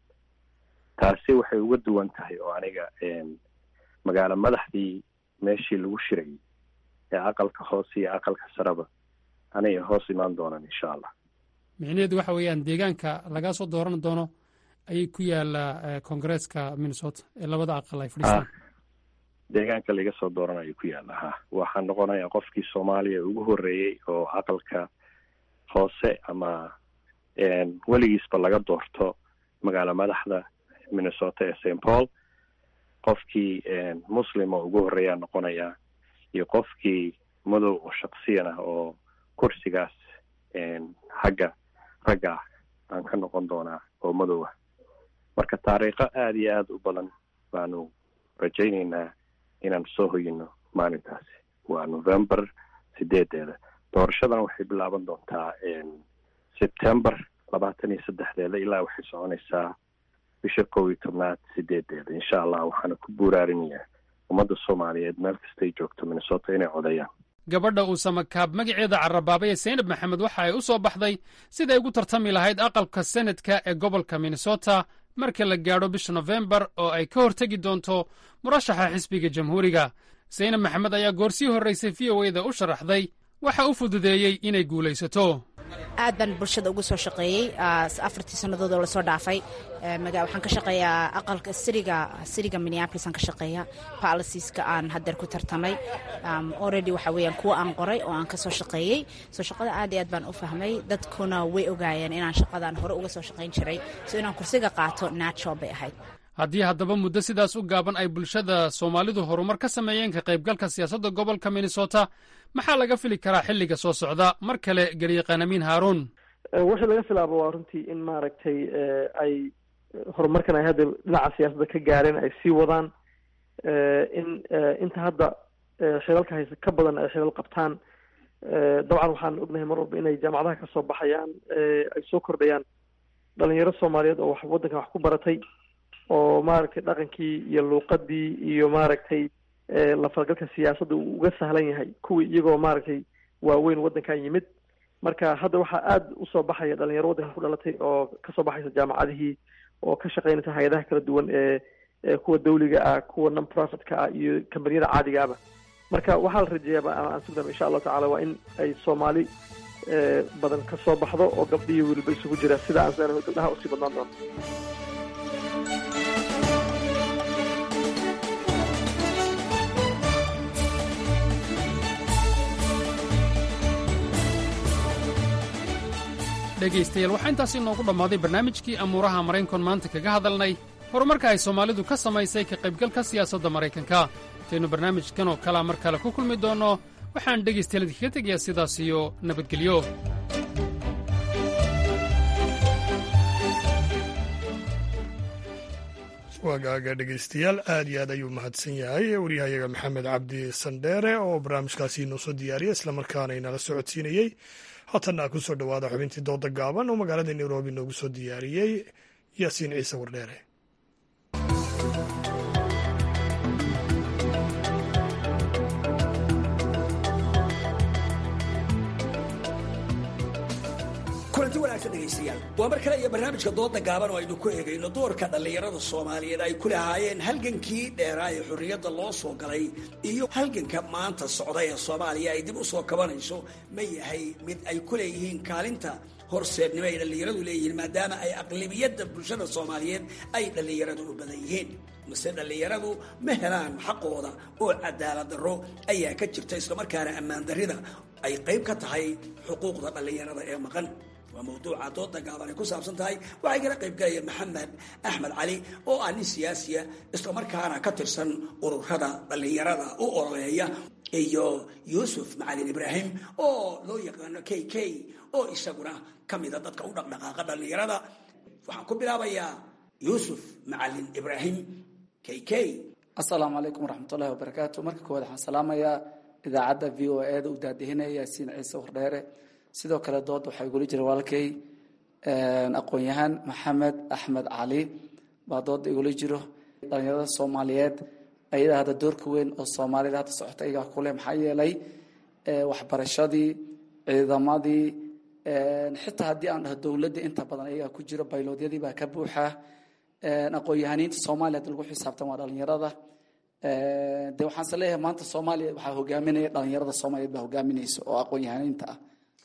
taasi waxay uga duwan tahay oo aniga magaalo madaxdii meeshii lagu shirayay ee aqalka hoose iyo aqalka sareba aniga hoos imaan doonaan insha allah micnaheedu waxa weeyaan deegaanka lagaa soo dooran doono ayay ku yaallaa koongareeska minnesota ee labada aqal ay fadhiistaan deegaanka laga soo dooranayo ku yaalla ha waxaan noqonayaa qofkii soomaaliya ugu horreeyey oo aqalka hoose ama weligiisba laga doorto magaalo madaxda minnesota ee st paul qofkii muslim oo ugu horreeyaa noqonayaa iyo qofkii madow oo shaksiyan ah oo kursigaas xagga ragga ah aan ka noqon doonaa oo madow ah marka taariikho aada iyo aada u badan baanu rajaynaynaa inaan soo hoyino maalintaasi waa november sideedeeda doorashadan waxay bilaaban doontaa september labaatan iyo saddexdeeda ilaa waxay soconaysaa bisha kow iyo tobnaad sideedeeda insha allah waxaana ku buuraarinayaa ummadda soomaaliyeed meel kastay joogto minnesota inay codeeyaan gabadha uu samakaab magaceeda carabaabay ee saynab maxamed waxa ay u soo baxday siday ugu tartami lahayd aqalka senadka ee gobolka minnesota marka la gaadho bisha nofembar oo ay ka hortegi doonto murashaxa xisbiga jamhuuriga saynab maxamed ayaa goorsii horraysay v o eda u sharaxday waxa u fududeeyey inay guulaysato aad baan bulshada ugu soo shaqeeyey afartii sannadood oo lasoo dhaafay waxaan ka shaqeeyaa aqalka siriga siriga minneapolis aan ka shaqeeya policieska aan haddeer ku tartamay already waxa weeyaan kuwa aan qoray oo aan ka soo shaqeeyey soo shaqada aad iyo aad baan u fahmay dadkuna way ogaayeen inaan shaqadan hore uga soo shaqayn jiray so inaan kursiga qaato natural bay ahayd haddii haddaba muddo sidaas u gaaban ay bulshada soomaalidu horumar ka sameeyeen ka qaybgalka siyaasadda gobolka minnesota maxaa laga fili karaa xilliga soo socda mar kale garyaqaan amiin haaruun wixii laga filaabo waa runtii in maaragtay ay horumarkan ay hadda dhinaca siyaasadda ka gaareen ay sii wadaan in inta hadda xilalka haysa ka badan ay xilal qabtaan dabcan waxaan ognahay mar walba inay jaamacadaha kasoo baxayaan ay soo kordhayaan dhalinyaro soomaaliyeed oo wax waddankan wax ku baratay oo maaragtay dhaqankii iyo luuqadii iyo maaragtay lafalgalka siyaasadda uu uga sahlan yahay kuwii iyagoo maaragtay waaweyn waddankan yimid marka hadda waxaa aada usoo baxaya dhalinyaro waddankan ku dhalatay oo kasoo baxaysa jaamacadihii oo ka shaqeynaysa hay-adaha kala duwan ee kuwa dawliga ah kuwa non profitka ah iyo kambaniyada caadiga ahba marka waxaa la rajeeyaaba aan sugdam insha allahu tacala waa in ay soomaali badan ka soo baxdo oo gabdhiyo weliba isugu jira sida aan seenahay gabdhaha usii badnaan doonto dhegaystayaal waxaa intaasi inoogu dhammaaday barnaamijkii amuuraha maraynkon maanta kaga hadalnay horumarka ay soomaalidu ka samaysay ka qaybgalka siyaasadda maraykanka intaynu barnaamijkan oo kalea mar kale ku kulmi doonno waxaan dhegaystayaal idinkaga tegayaa sidaas iyo nabadgelyo waagaaga dhegaystayaal aad iyo aad ayuu mahadsan yahay waryahayaga maxamed cabdi sandheere oo barnaamijkaasi inoo soo diyaariyey islamarkaana inala socodsiinayey haatanna ku soo dhowaada xubintii dooda gaaban oo magaalada nairobi noogu soo diyaariyey yaasiin ciise wardheere kulanti wanaagsan dhegaystayaal waa mar kale iyo barnaamijka dooda gaaban oo aynu ku eegayno doorka dhallinyarada soomaaliyeed ay ku lahaayeen halgankii dheeraa ee xorriyadda loo soo galay iyo halganka maanta socda ee soomaaliya ay dib u soo kabanayso ma yahay mid ay ku leeyihiin kaalinta horseednimo ay dhallinyaradu leeyihiin maadaama ay aqlibiyadda bulshada soomaaliyeed ay dhallinyaradu u badan yihiin mase dhallinyaradu ma helaan xaqooda oo cadaalad darro ayaa ka jirta islamarkaana ammaan darrida ay qayb ka tahay xuquuqda dhallinyarada ee maqan waa mawduuca dooda gaaban ay ku saabsan tahay waxay kala qayb galaya maxamed axmed cali oo ah nin siyaasiya islamarkaana ka tirsan ururada dhallinyarada u ololeeya iyo yuusuf macalin ibraahim oo loo yaqaano k k oo isaguna ka mida dadka u dhaqdhaqaaqa dhallinyarada waxaan ku bilaabayaa yuusuf macalin ibraahim k k asalaamu calaykum waraxmatullahi wabarakaatu marka koowaad waxaan salaamayaa idaacadda v o e da u daadihinaya yaasiin ciise wardheere sidoo kale dooda waxaa igula jira walaalkay aqoon-yahaan maxamed axmed cali baa dooda igula jiro dhalinyarada soomaaliyeed ayada hadda doorka weyn oo soomaalida hadda socota iyagaa kule maxaa yeelay waxbarashadii ciidamadii xitaa haddii aan dhaho dowladda inta badan iyagaa ku jiro bayloodyadii baa ka buuxa aqoon-yahaniinta soomaaliya hadda lagu xisaabtan waa dhalinyarada de waxaanse leeyahay maanta soomaaliya waxaa hogaaminaya dhalinyarada soomaaliyeed baa hogaaminaysa oo aqoon-yahaniinta ah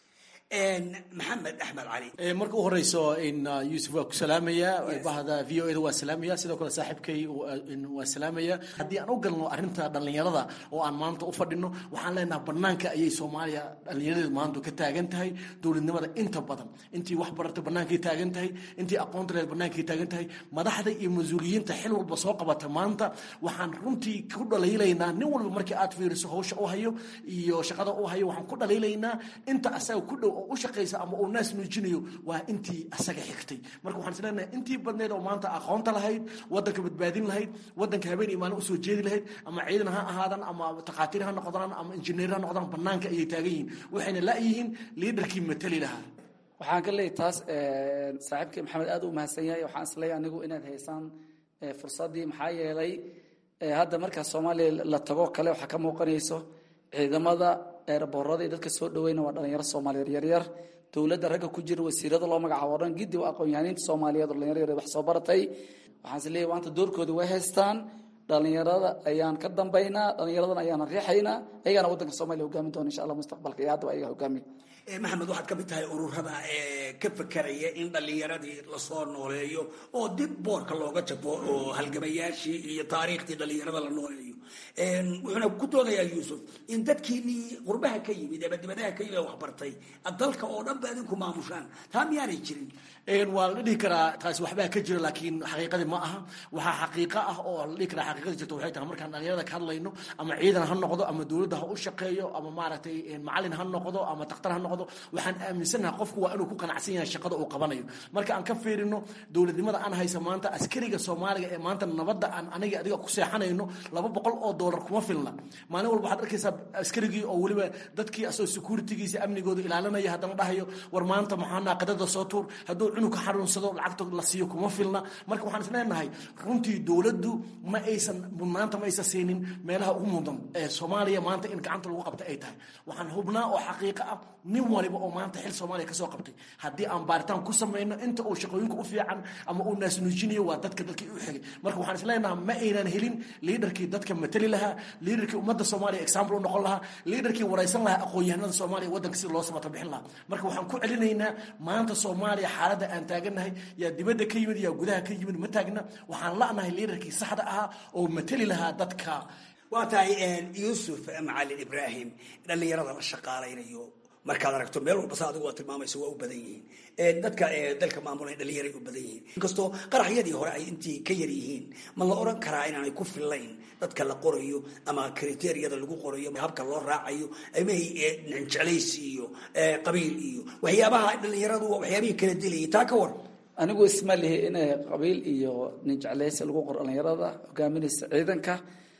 maxamed axmed cali marka u horeyso in yuusuf waa ku salaamaya bahda v o e da waa salaamaya sidoo kale saaxiibkay waa salaamaya haddii aan u galno arrinta dhallinyarada oo aan maanta u fadhino waxaan leenaha banaanka ayay soomaaliya dhallinyaradeedu maanta ka taagan tahay dowladnimada inta badan intii wax barata bannaankay taagan tahay intii aqoonta leed bannaankay taagan tahay madaxda iyo mas-uuliyiinta xil walba soo qabata maanta waxaan runtii ku dhalaylaynaa nin walba markii aad fiiriso hawsha u hayo iyo shaqada u hayo waxaan ku dhalaylaynaa inta asaga ku dhow u shaqaysa ama uu naas nuujinayo waa intii asaga xigtay marka waxaan isleenahay intii badneed oo maanta aqoonta lahayd wadanka badbaadin lahayd wadanka habeen iyo maalin usoo jeedi lahayd ama ciidan ha ahaadaan ama takhaatiir ha noqdaan ama injineer ha noqdaan banaanka ayay taagan yihiin waxayna la-yihiin liidarkii matali lahaa waxaan ka leeyahy taas saaxiibkii maxamed aad u mahadsan yahay waxaan isleeyahay anigu inaad haysaan fursaddii maxaa yeelay hadda markaa soomaaliya la tago kale waxaa ka muuqanayso ciidamada eeraboorada iyo dadka soo dhaweyna waa dhalinyaro soomaaliyeed yaryar dowladda ragga ku jira wasiirada loo magacaabo o dhan giddi waa aqoon-yahaniinta soomaaliyeed oo dhalinyaro yaryar wax soo baratay waxaan is leeyahy maanta doorkooda way haystaan dhalinyarada ayaan ka dambaynaa dhalinyaradana ayaana riixaynaa ayagaana waddanka soomaliya hogaamin doona insha allah mustaqbalka iyo haddaba ayaga hogaamiya maxamed waxaad ka mid tahay ururada ee ka fekeraya in dhallinyaradii lasoo nooleeyo oo dib boorka looga jabo oo halgamayaashii iyo taariikhdii dhallinyarada la nooleeyo wuxuuna ku doodayaa yuusuf in dadkiinii qurbaha ka yimid ama dibadaha ka yimid waxbartay dalka oo dhan ba idinku maamushaan taa miyaanay jirin waa la dhihi karaa taasi waxbaa ka jira laakiin xaqiiqadii ma aha waxaa xaqiiqo ah oo la dhihi karaa xaqiiqadii jirta waxay tahay markaan dhalinyarada ka hadlayno ama ciidan ha noqdo ama dowladda ha u shaqeeyo ama maaragtay macalin ha noqdo ama daktar ha noqdo waxaan aaminsanaha qofku waa inuu ku qanacsan yahay shaqada uu qabanayo marka aan ka fiirino dowladnimada aan haysa maanta askariga soomaaliga ee maanta nabadda aan aniga adiga ku seexanayno laba boqol oo doolar kuma filna maalin walba waxaad arkaysaa askarigii oo weliba dadkii asoo securitigiisa amnigooda ilaalinaya haddana dhahayo war maanta maxaa naaqadada soo tuur hadduu cunug ka xanuunsado lacagta la siiyo kuma filna marka waxaan isleenahay runtii dowladdu ma aysan mudnaanta ma aysan siinin meelaha ugu mudan ee soomaaliya maanta in gacanta lagu qabta ay tahay waxaan hubnaa oo xaqiiqo ah nin waliba oo maanta xil soomaaliya kasoo qabtay haddii aan baaritaan ku samayno inta uu shaqooyinka u fiican ama uu naasnuujinayo waa dadka dadkii u xigay marka waxaan isleenahay ma aynan helin liidarkii dadka matali lahaa liidarkii ummadda soomaaliya example u noqon lahaa liidarkii waraysan lahaa aqoon-yahanada soomaaliya waddanka sida loo samata bixin lahaa marka waxaan ku celinaynaa maanta soomaaliya xaaladda aan taaganahay yaa dibadda ka yimid yaa gudaha ka yimid ma taagna waxaan la'nahay liidarkii saxda ahaa oo matali lahaa dadka waa tahay yuusuf macalin ibraahim dhallinyarada la shaqaalaynayo markaad aragto meel walba sa adigu waa tilmaamaysa waa u badan yihiin dadka dalka maamulay dhalinyaray u badan yihiin inkastoo qaraxyadii hore ay intii ka yar yihiin ma la oran karaa inaanay ku fillayn dadka la qorayo ama kriteriyada lagu qorayo habka loo raacayo amahay jeclaysi iyo qabiil iyo waxyaabaha dhalinyaradu waa waxyaabihii kala dilayay taa ka war anigu isma lihi in qabiil iyo nin jeclaysi lagu qoro dhalinyarada hogaaminaysa ciidanka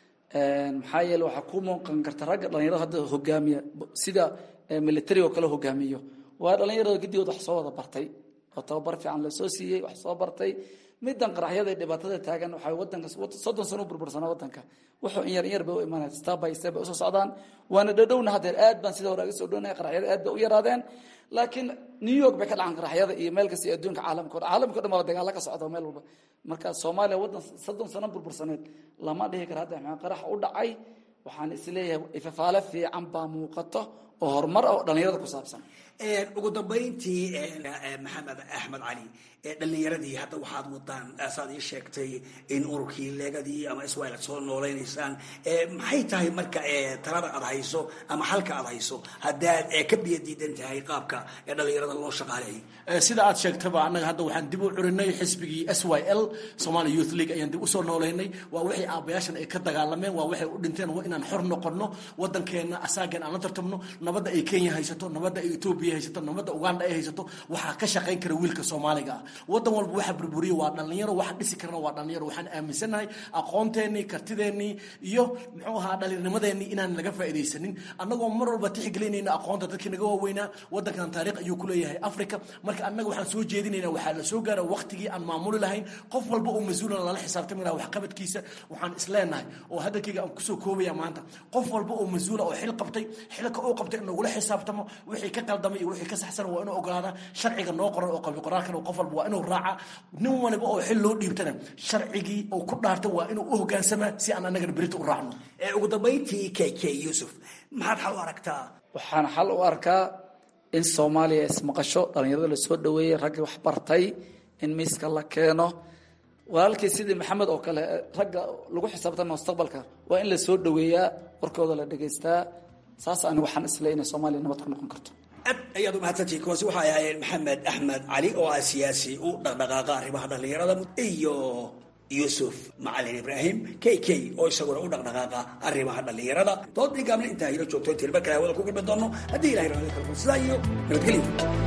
maxaa yeele waxaa ku muuqan karta ragga dhalinyarada hadda hogaamiya sida military oo kale hogaamiyo waa dhalinyarada gidigood wax soo wada bartay oo tababar fiican lasoo siiyey wax soo bartay midan qaraxyada ee dhibaatada taagan waxay wadanka soddon sano u burbursanaa wadanka wuxuu in yar in yar bay u imaanaya step by step bay usoo socdaan waana dhadhowna haddeer aad baan sida hore aga soo dhownaya qaraxyada aad bay u yaraadeen laakiin new york bay ka dhacan qaraxyada iyo meel kasta iyo adduunka caalamka o dhan caalamka o dhan baa dagaalo ka socda meel walba marka soomaaliya waddan soddon sano burbursaneed lama dhihi karo hadda maxaa qarax u dhacay waxaan isleeyahay ifafaale fiican baa muuqato oo horumar ah oo dhalinyarada ku saabsan ugu dambayntii maxamed axmed cali dhalinyaradii hadda waxaad wadaan saad ii sheegtay in ururkii leegadii ama iswail aad soo noolaynaysaan maxay tahay marka talada aad hayso ama xalka aad hayso haddaad ka biyo diidan tahay qaabka dhalinyarada loo shaqaaleeyo sida aad sheegtaba annaga hadda waxaan dib u curinay xisbigii s y l somali youth league ayaan dib usoo noolaynay waa wixii aabayaashan ay ka dagaalameen waa waxay u dhinteen waa inaan xor noqono wadankeena asaagan aan la tartamno nabadda ay kenya haysato nabadda ay etoobiya haysato nabadda uganda ay haysato waxaa ka shaqayn kara wiilka soomaaliga ah wadan walba waxa burburiya waa dhalinyaro waxa dhisi karana waa dhalinyaro waxaan aaminsanahay aqoonteenii kartideenii iyo muxuu ahaa dhalinnimadeenii inaan laga faa'iidaysanin annagoo mar walba tixgelinayna aqoonta dadkii naga waaweynaa wadankan taariikh ayuu ku leeyahay africa marka annaga waxaan soo jeedinayna waxaa la soo gaara waqtigii aan maamuli lahayn qof walba oo mas-uulan lala xisaabtami laha waxqabadkiisa waxaan isleenahay oo hadalkayga aan kusoo koobaya maanta qof walba oo mas-uula oo xil qabtay xilka uu qabtay in lagula xisaabtamo wixii ka qaldamay iyo wixii ka saxsan waa inuu ogolaada sharciga noo qoran oo qabi qoraalkan qof walba waa inuu raaca nin waliba oo xil loo dhiibtana sharcigii uu ku dhaartay waa inuu u hogaansamaa si aan annagana berita u raacno ugu dambayntii k k yuusuf maxaad xal u aragtaa waxaan xal u arkaa in soomaaliya ismaqasho dhalinyarada lasoo dhaweeyey raggii wax bartay in miiska la keeno walaalkii sidii maxamed oo kale ragga lagu xisaabtama mustaqbalka waa in lasoo dhaweeyaa warkooda la dhegaystaa saas anigu waxaan isle inay soomaaliya nabad ku noqon karto aad ayaad umahadsantihi kuwaasi waxay ahaayeen maxamed axmed cali oo ah siyaasi u dhaqdhaqaaqa arrimaha dhalinyarada iyo yuusuf macalin ibraahim k k oo isaguna u dhaqdhaqaaqa arrimaha dhalinyarada doodii gaabna intaa hilo joogto intiin mar kale hawada ku gulmi doono haddii ilahay raali karo sidaa iyo nabadgelyo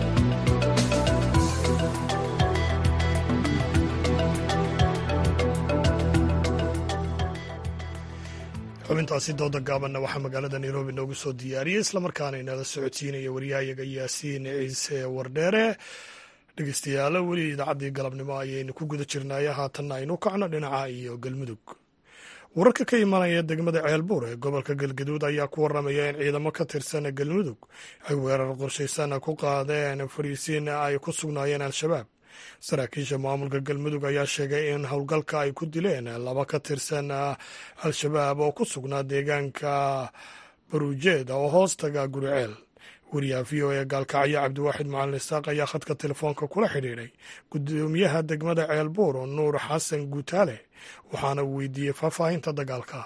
xubintaasi dooda gaabanna waxaa magaalada nairobi noogu soo diyaariyey islamarkaana inala socodsiinaya waryahayaga yaasiin ciise wardheere dhegeystayaalo weli idaacaddii galabnimo ayaynu ku guda jirnaaye haatanna aynu kacno dhinaca iyo galmudug wararka ka imanaya degmada ceelbuur ee gobolka galgaduud ayaa ku waramaya in ciidamo ka tirsan galmudug ay weerar qorshaysan ku qaadeen fariisiin ay ku sugnaayeen al-shabaab saraakiisha maamulka galmudug ayaa sheegay in howlgalka ay ku dileen laba ka tirsan al-shabaab oo ku sugnaa deegaanka baruujeed oo hoostaga guriceel wariyaha v o e gaalkacyo cabdiwaaxid macalin isaaq ayaa khadka telefoonka kula xidhiidhay gudoomiyaha degmada ceelbuur nuur xasan guutaale waxaana uu weydiiyey faahfaahinta dagaalka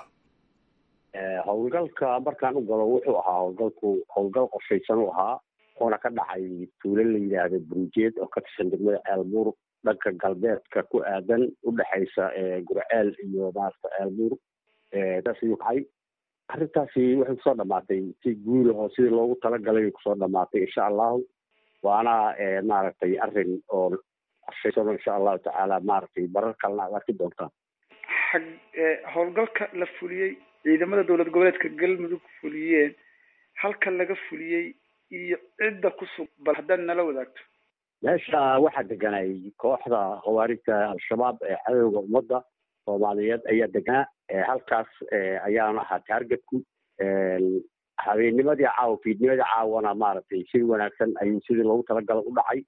howlgalka markaan u galo wuxuu ahaa howlgalku howlgal qorshaysan u ahaa oona ka dhacay tuulo la yidhaahdo burujeed oo ka tirsan degmada ceelbuur dhanka galbeedka ku aadan u dhexaysa gurceel iyo maarata ceelbuur saas ayuu kacay arrintaasi waxay kusoo dhamaatay si guula oo sidii loogu talagalay ay kusoo dhamaatay insha allahu waana maaragtay arrin oo qorshaysan insha allahu tacaala maaragtay barar kalena ad arki doontaa xag howlgalka la fuliyey ciidamada dowlad goboleedka galmudug fuliyeen halka laga fuliyey iyo cidda ku sug bal haddaad nala wadaagto meesha waxaa deganay kooxda khawaarijta al-shabaab ee cadowga ummadda soomaaliyeed ayaa deganaa halkaas ayaana ahaa taargetku habeennimadii caawa fiidnimadii caawana maaragtay si wanaagsan ayuu sidii loogu talagala u dhacay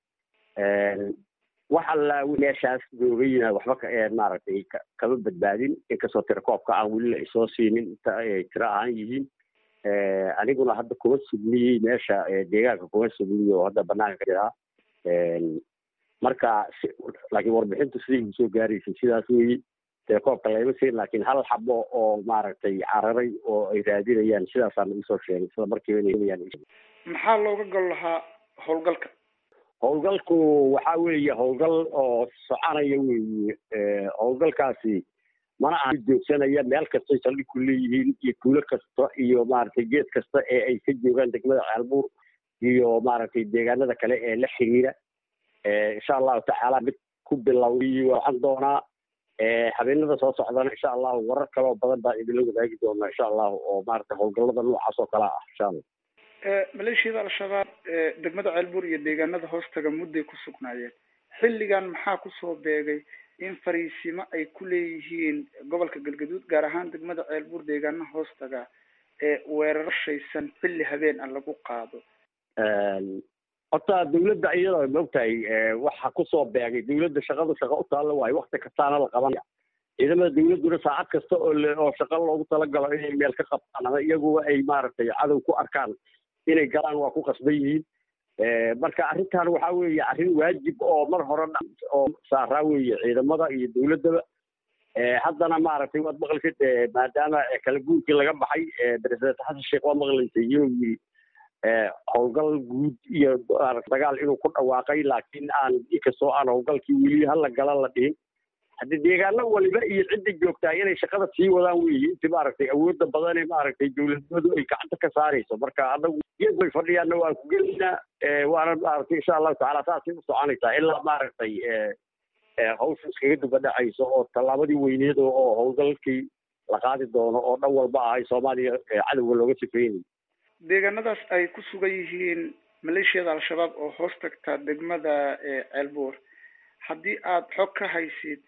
wax alla meeshaas joogayna waxba ka maaragtay kama badbaadin inkastoo tirakoobka aan weli la isoo siinin inta ay tiro ahaan yihiin aniguna hadda kuma sugniyey meesha deegaanka kuma sugniy oo hadda banaanka ka jiraa marka laakiin warbixintu siday igu soo gaaraysay sidaas weyi dee koobka layma siin laakiin hal xabo oo maaragtay cararay oo ay raadinayaan sidaasaan isoo sheegay isla markiiba inay maxaa looga gol lahaa howlgalka howlgalku waxa weeye howlgal oo soconaya weeye howlgalkaasi mana aha joogsanaya meel kastay saldhig ku leeyihiin iyo tuulo kasta iyo maaragtay geed kasta ee ay ka joogaan degmada caalbuur iyo maaragtay deegaanada kale ee la xiriira insha allahu tacaala mid ku bilowday waxaan doonaa habeenada soo socdana insha allahu warar kaloo badan baan idinla wadaagi doonaa insha allahu oo maaragtay howlgallada noocaas oo kale ah insha allah maleeshiyada al-shabaab degmada ceelbuur iyo deegaanada hoostaga mudday ku sugnaayeen xilligan maxaa kusoo beegay in fariisimo ay ku leeyihiin gobolka galgaduud gaar ahaan degmada ceelbuur deegaanaha hoostaga ee weeraro shaysan xilli habeen ah lagu qaado horta dawladda iyada maogtahay waxa kusoo beegay dawladda shaqadu shaqa u taalla waayo wakti kastaana la qabanaya ciidamada dawladduna saacad kasta oo oo shaqa loogu talagalo inay meel ka qabtaan ama iyaguba ay maaragtay cadow ku arkaan inay galaan waa ku qasban yihiin marka arrintan waxa weeye arrin waajib oo mar hore oo saaraa weeye ciidamada iyo dawladdaba haddana maaragtay waad maqlaysid maadaama kala guurkii laga baxay president xasan sheekh waa maqlaysay inuu yiri howlgal guud iyo dagaal inuu ku dhawaaqay laakiin aan inkastoo aan howlgalkii weli hala gala la dhihin haddi deegaano waliba iyo cidda joogtaa inay shaqada sii wadaan weeye inti maaragtay awoodda badan ee maaragtay dawladnimadu ay gacanta ka saarayso marka anagu geed bay fadhiyaanna waan ku gelaynaa waana maaragtay insha allahu tacaala saasay u soconaysaa ilaa maaragtay hawsha iskaga duba dhacayso oo tallaabadii weyneed oo howlgalkii la qaadi doono oo dhan walba ahay soomaaliya cadowga looga sifeynay deegaanadaas ay ku sugan yihiin maleeshiyada al-shabaab oo hoos tagta degmada ceelbuur haddii aad xog ka haysid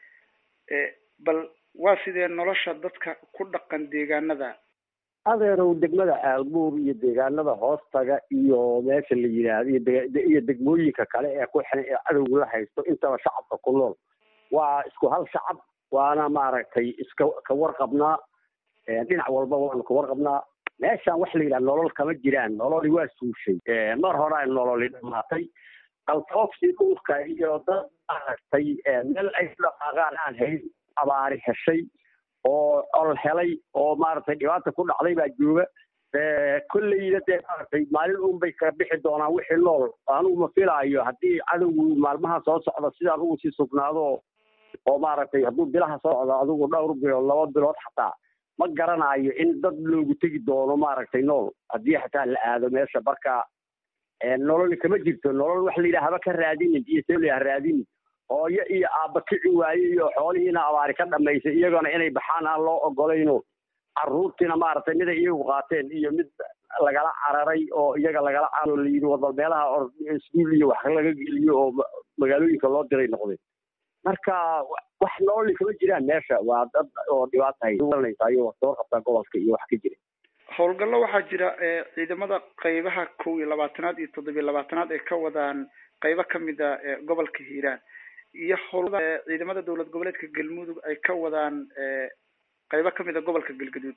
bal waa sidee nolosha dadka ku dhaqan deegaanada adeerow degmada caalbuur iyo deegaanada hoostaga iyo meesha la yidhaahdo iyo degmooyinka kale ee ku xiran ee cadowga la haysto intaba shacabka ku nool waa isku hal shacab waana maaragtay iska ka warqabnaa dhinac walba waanu ka warqabnaa meeshaan waxa la yidhaha nolol kama jiraan nololi waa suushay mar hore ay nololi dhamaatay qaltoofsi dhulka iyo dad maaragtay meel ay ku dhaqaaqaan aan hayn abaari heshay oo ol helay oo maaragtay dhibaata ku dhacday baa jooga kolleyna dee maaragtay maalin uun bay ka bixi doonaan wixii nool anugu ma filaayo haddii cadowgu maalmaha soo socda sidaan ugu sii sugnaado oo maaragtay hadduu bilaha soo socdo adigu dhowr bilood laba bilood xataa ma garanayo in dad loogu tegi doono maaragtay nool haddii xataa la aado meesha marka nololi kama jirto nolol waxa la yidhaha haba ka raadinin iyo seli ha raadinin hooyo iyo aabba kici waaye iyo xoolihiina abaari ka dhamaysay iyagona inay baxaan aan loo ogolayno carruurtiina maaragtay miday iyagu qaateen iyo mid lagala cararay oo iyaga lagala cararo la yidhi wadal meelaha iskuul iyo wax laga geliyo oo magaalooyinka loo diray noqdeen marka wax nololi kama jiraan meesha waa dad oo dhibaata haysanaysayo soo qabtaa gobolka iyo wax ka jira howlgallo waxaa jira ciidamada qeybaha kow iyo labaatanaad iyo toddobiyo labaatanaad ay ka wadaan qeybo kamid a gobolka hiiraan iyo howlada ciidamada dowlad goboleedka galmudug ay ka wadaan qeybo kamid a gobolka galgaduud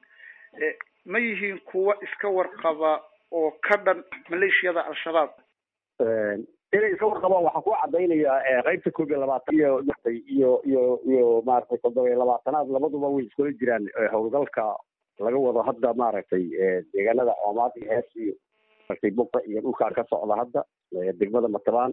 ma yihiin kuwo iska warqaba oo ka dhan maleeshiyada al-shabaab inay iska warqabaan waxaa ku cadaynayaa qeybta koob iyo labaatan iyo iyo iyo iyo maaragtay toddoba iyo labaatanaad labaduba way iskula jiraan howlgalka laga wado hadda maaragtay deegaanada coomaad iyo hees iyo maaragtay buqa iyo dhulkaan ka socda hadda degmada matabaan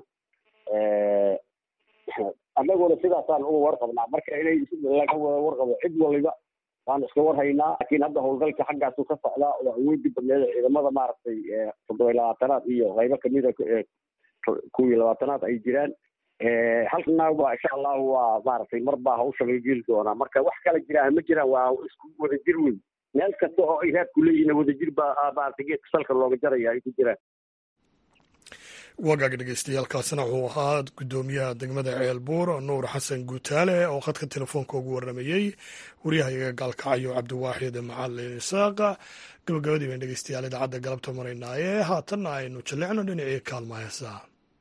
annaguna sidaasaan uga warqabnaa marka inay laga wada warqabo cid waliba waan iska warhaynaa laakiin hadda howlgalka xaggaasu ka socdaa oo awoodii badneeda ciidamada maaragtay toddoba iyo labaatanaad iyo qaybo kamida kow iyo labaatanaad ay jiraan halkana waa insha allahu waa maaragtay mar baa hawsha laga geli doonaa marka wax kala jiraan ma jiraan waa isku wadajir weyn meel kasta oo ay raadku leeyihiin wadajir baa maaragtay geedka salka looga jaraya ay ku jiraan wagaag dhegeystayaaalkaasina wuxuu ahaa guddoomiyaha degmada ceelbuur nuur xasan guutaale oo khadka telefoonka ugu warramayey waryahayaga gaalkacyo cabdiwaaxid macalin isaaqa gabagabadii bayn dhegeystayaal idaacadda galabta maraynaaye haatanna aynu jallicno dhinacii kaalma heesaa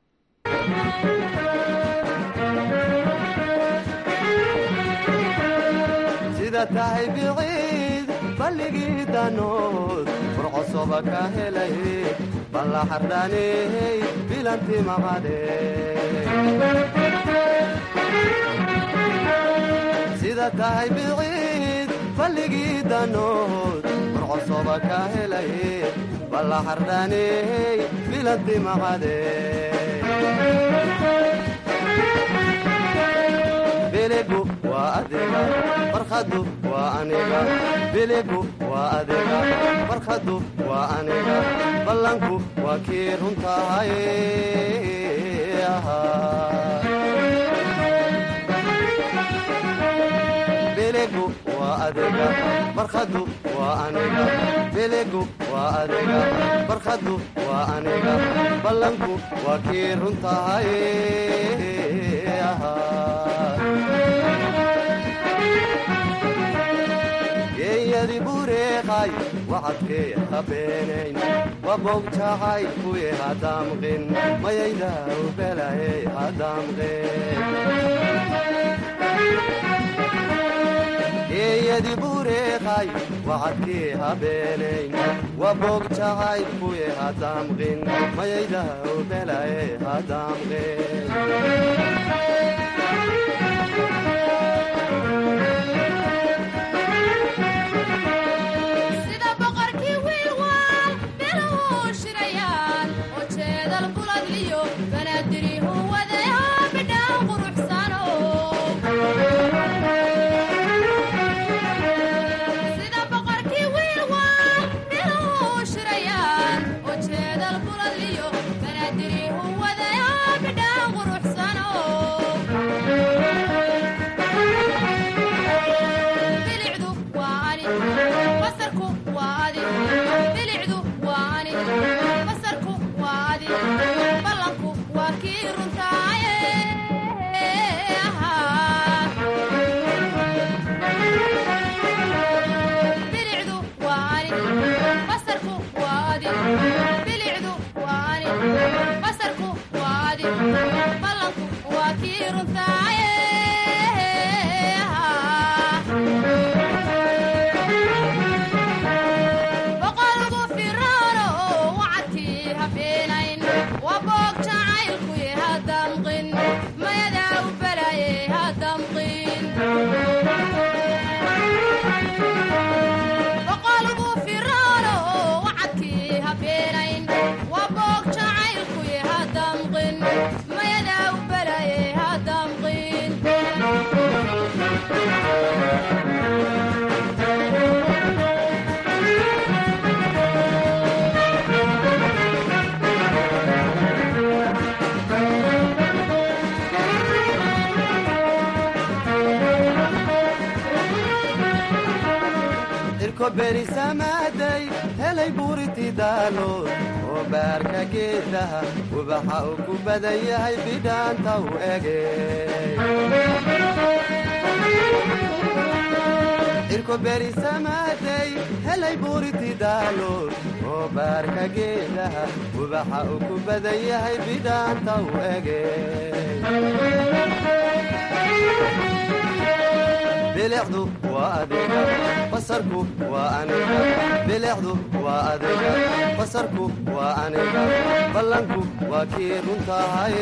sida tahay biciid balligii danood furcosoba ka helay balla xardhaaney bilanti maqade sida sida tahay biciid balligii danood burcosoba ka helay balla xardhaney bilanti maqade biligu waa adiga barkhadu waa aniga biligu waa adiga barkhadu waa aniga ballanku waa kii runtahay biligu waa adiga barkhadu waa aniga biligu waa adiga barkhadu waa aniga ballanku waa kii runtahay geeyadi bureeqay wacadkee habeenayn wabogjacay kuye hadamqin mayayda ubelaye hadamqin geeyadi bureeqay wacadkee habeenayn wabogjacay kuye hadamqin mayayda ubelaye hadamqin sida boqorkii wiilwaal biluhu shirayaan oo jeedal buladliyo banaadirihu wadaya bidhaan quruxsano sida boqorkii wiilwaal biluhu shirayaan oo jeedal buladliyo banaadirihu wadaya bidhaan quruxsano bilicdu waa ani basarku waa adi bilicdu waa ani basarku waa adi ballanku waa kii runtaaye bilicdu waa ani basarku waa adi bilicdu waa ani basarku waa adi ballanku waa kii runtaaye boqolku firaano wacadkii habeenayn waa boog jacaylkuye hadamqin mayadaa u balaye hadamqin boqolku firaano wacadkii habeenayn waa boog jacaylkuye hadamqin mayadaa u balaye hadamqin irko berisamaaday helay buuriti daalood oo baarka geedaha ubaxa uu ku badan yahay bidhaanta u ege irko berisamaaday helay buuriti daalood oo baarka geedaha ubaxa uu ku badan yahay bidhaanta u ege bilicdu waa adiga basarku waa aniga bilicdu waa adiga basarku waa aniga ballanku waa kii runtahay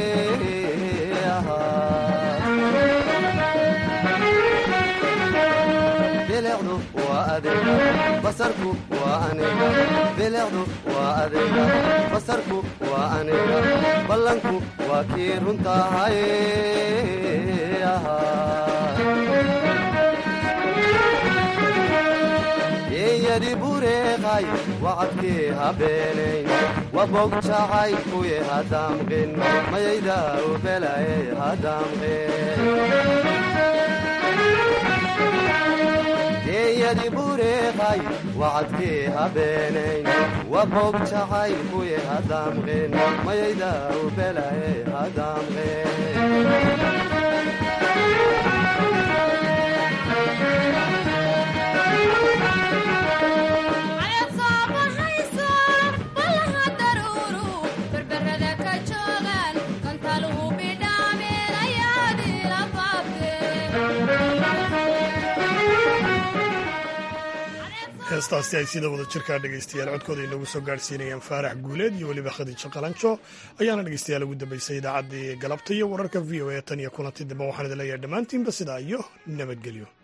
bilicdu waa adiga basarku waa aniga bilicdu waa adiga basarku waa aniga ballanku waa kii runtahay geeyadi bureeqay wacadkii habeenayn wabog jacay kuye hadamqin mayayda ubelaye hadamqin geeyadi bureeqay wacadkii habeenayn wabog jacay kuye hadamqin mayayda ubelaye Ayaad soo baxayso ballaha daruuru berberada ka joogaan kantaluhu bidhaameen ayaad ila baabtee heestaasi ay sida wada jirkaa dhegaystayaal codkooda inoogu soo gaadhsiinayaan faarax guuleed iyo weliba khadiijo qalanjo ayaana dhegaystayaal ugu dambaysay idaacaddii galabta iyo wararka v o a tan iyo kulanti dambe waxaan idin leeyahay dhammaantiinba sidaa iyo nabadgelyo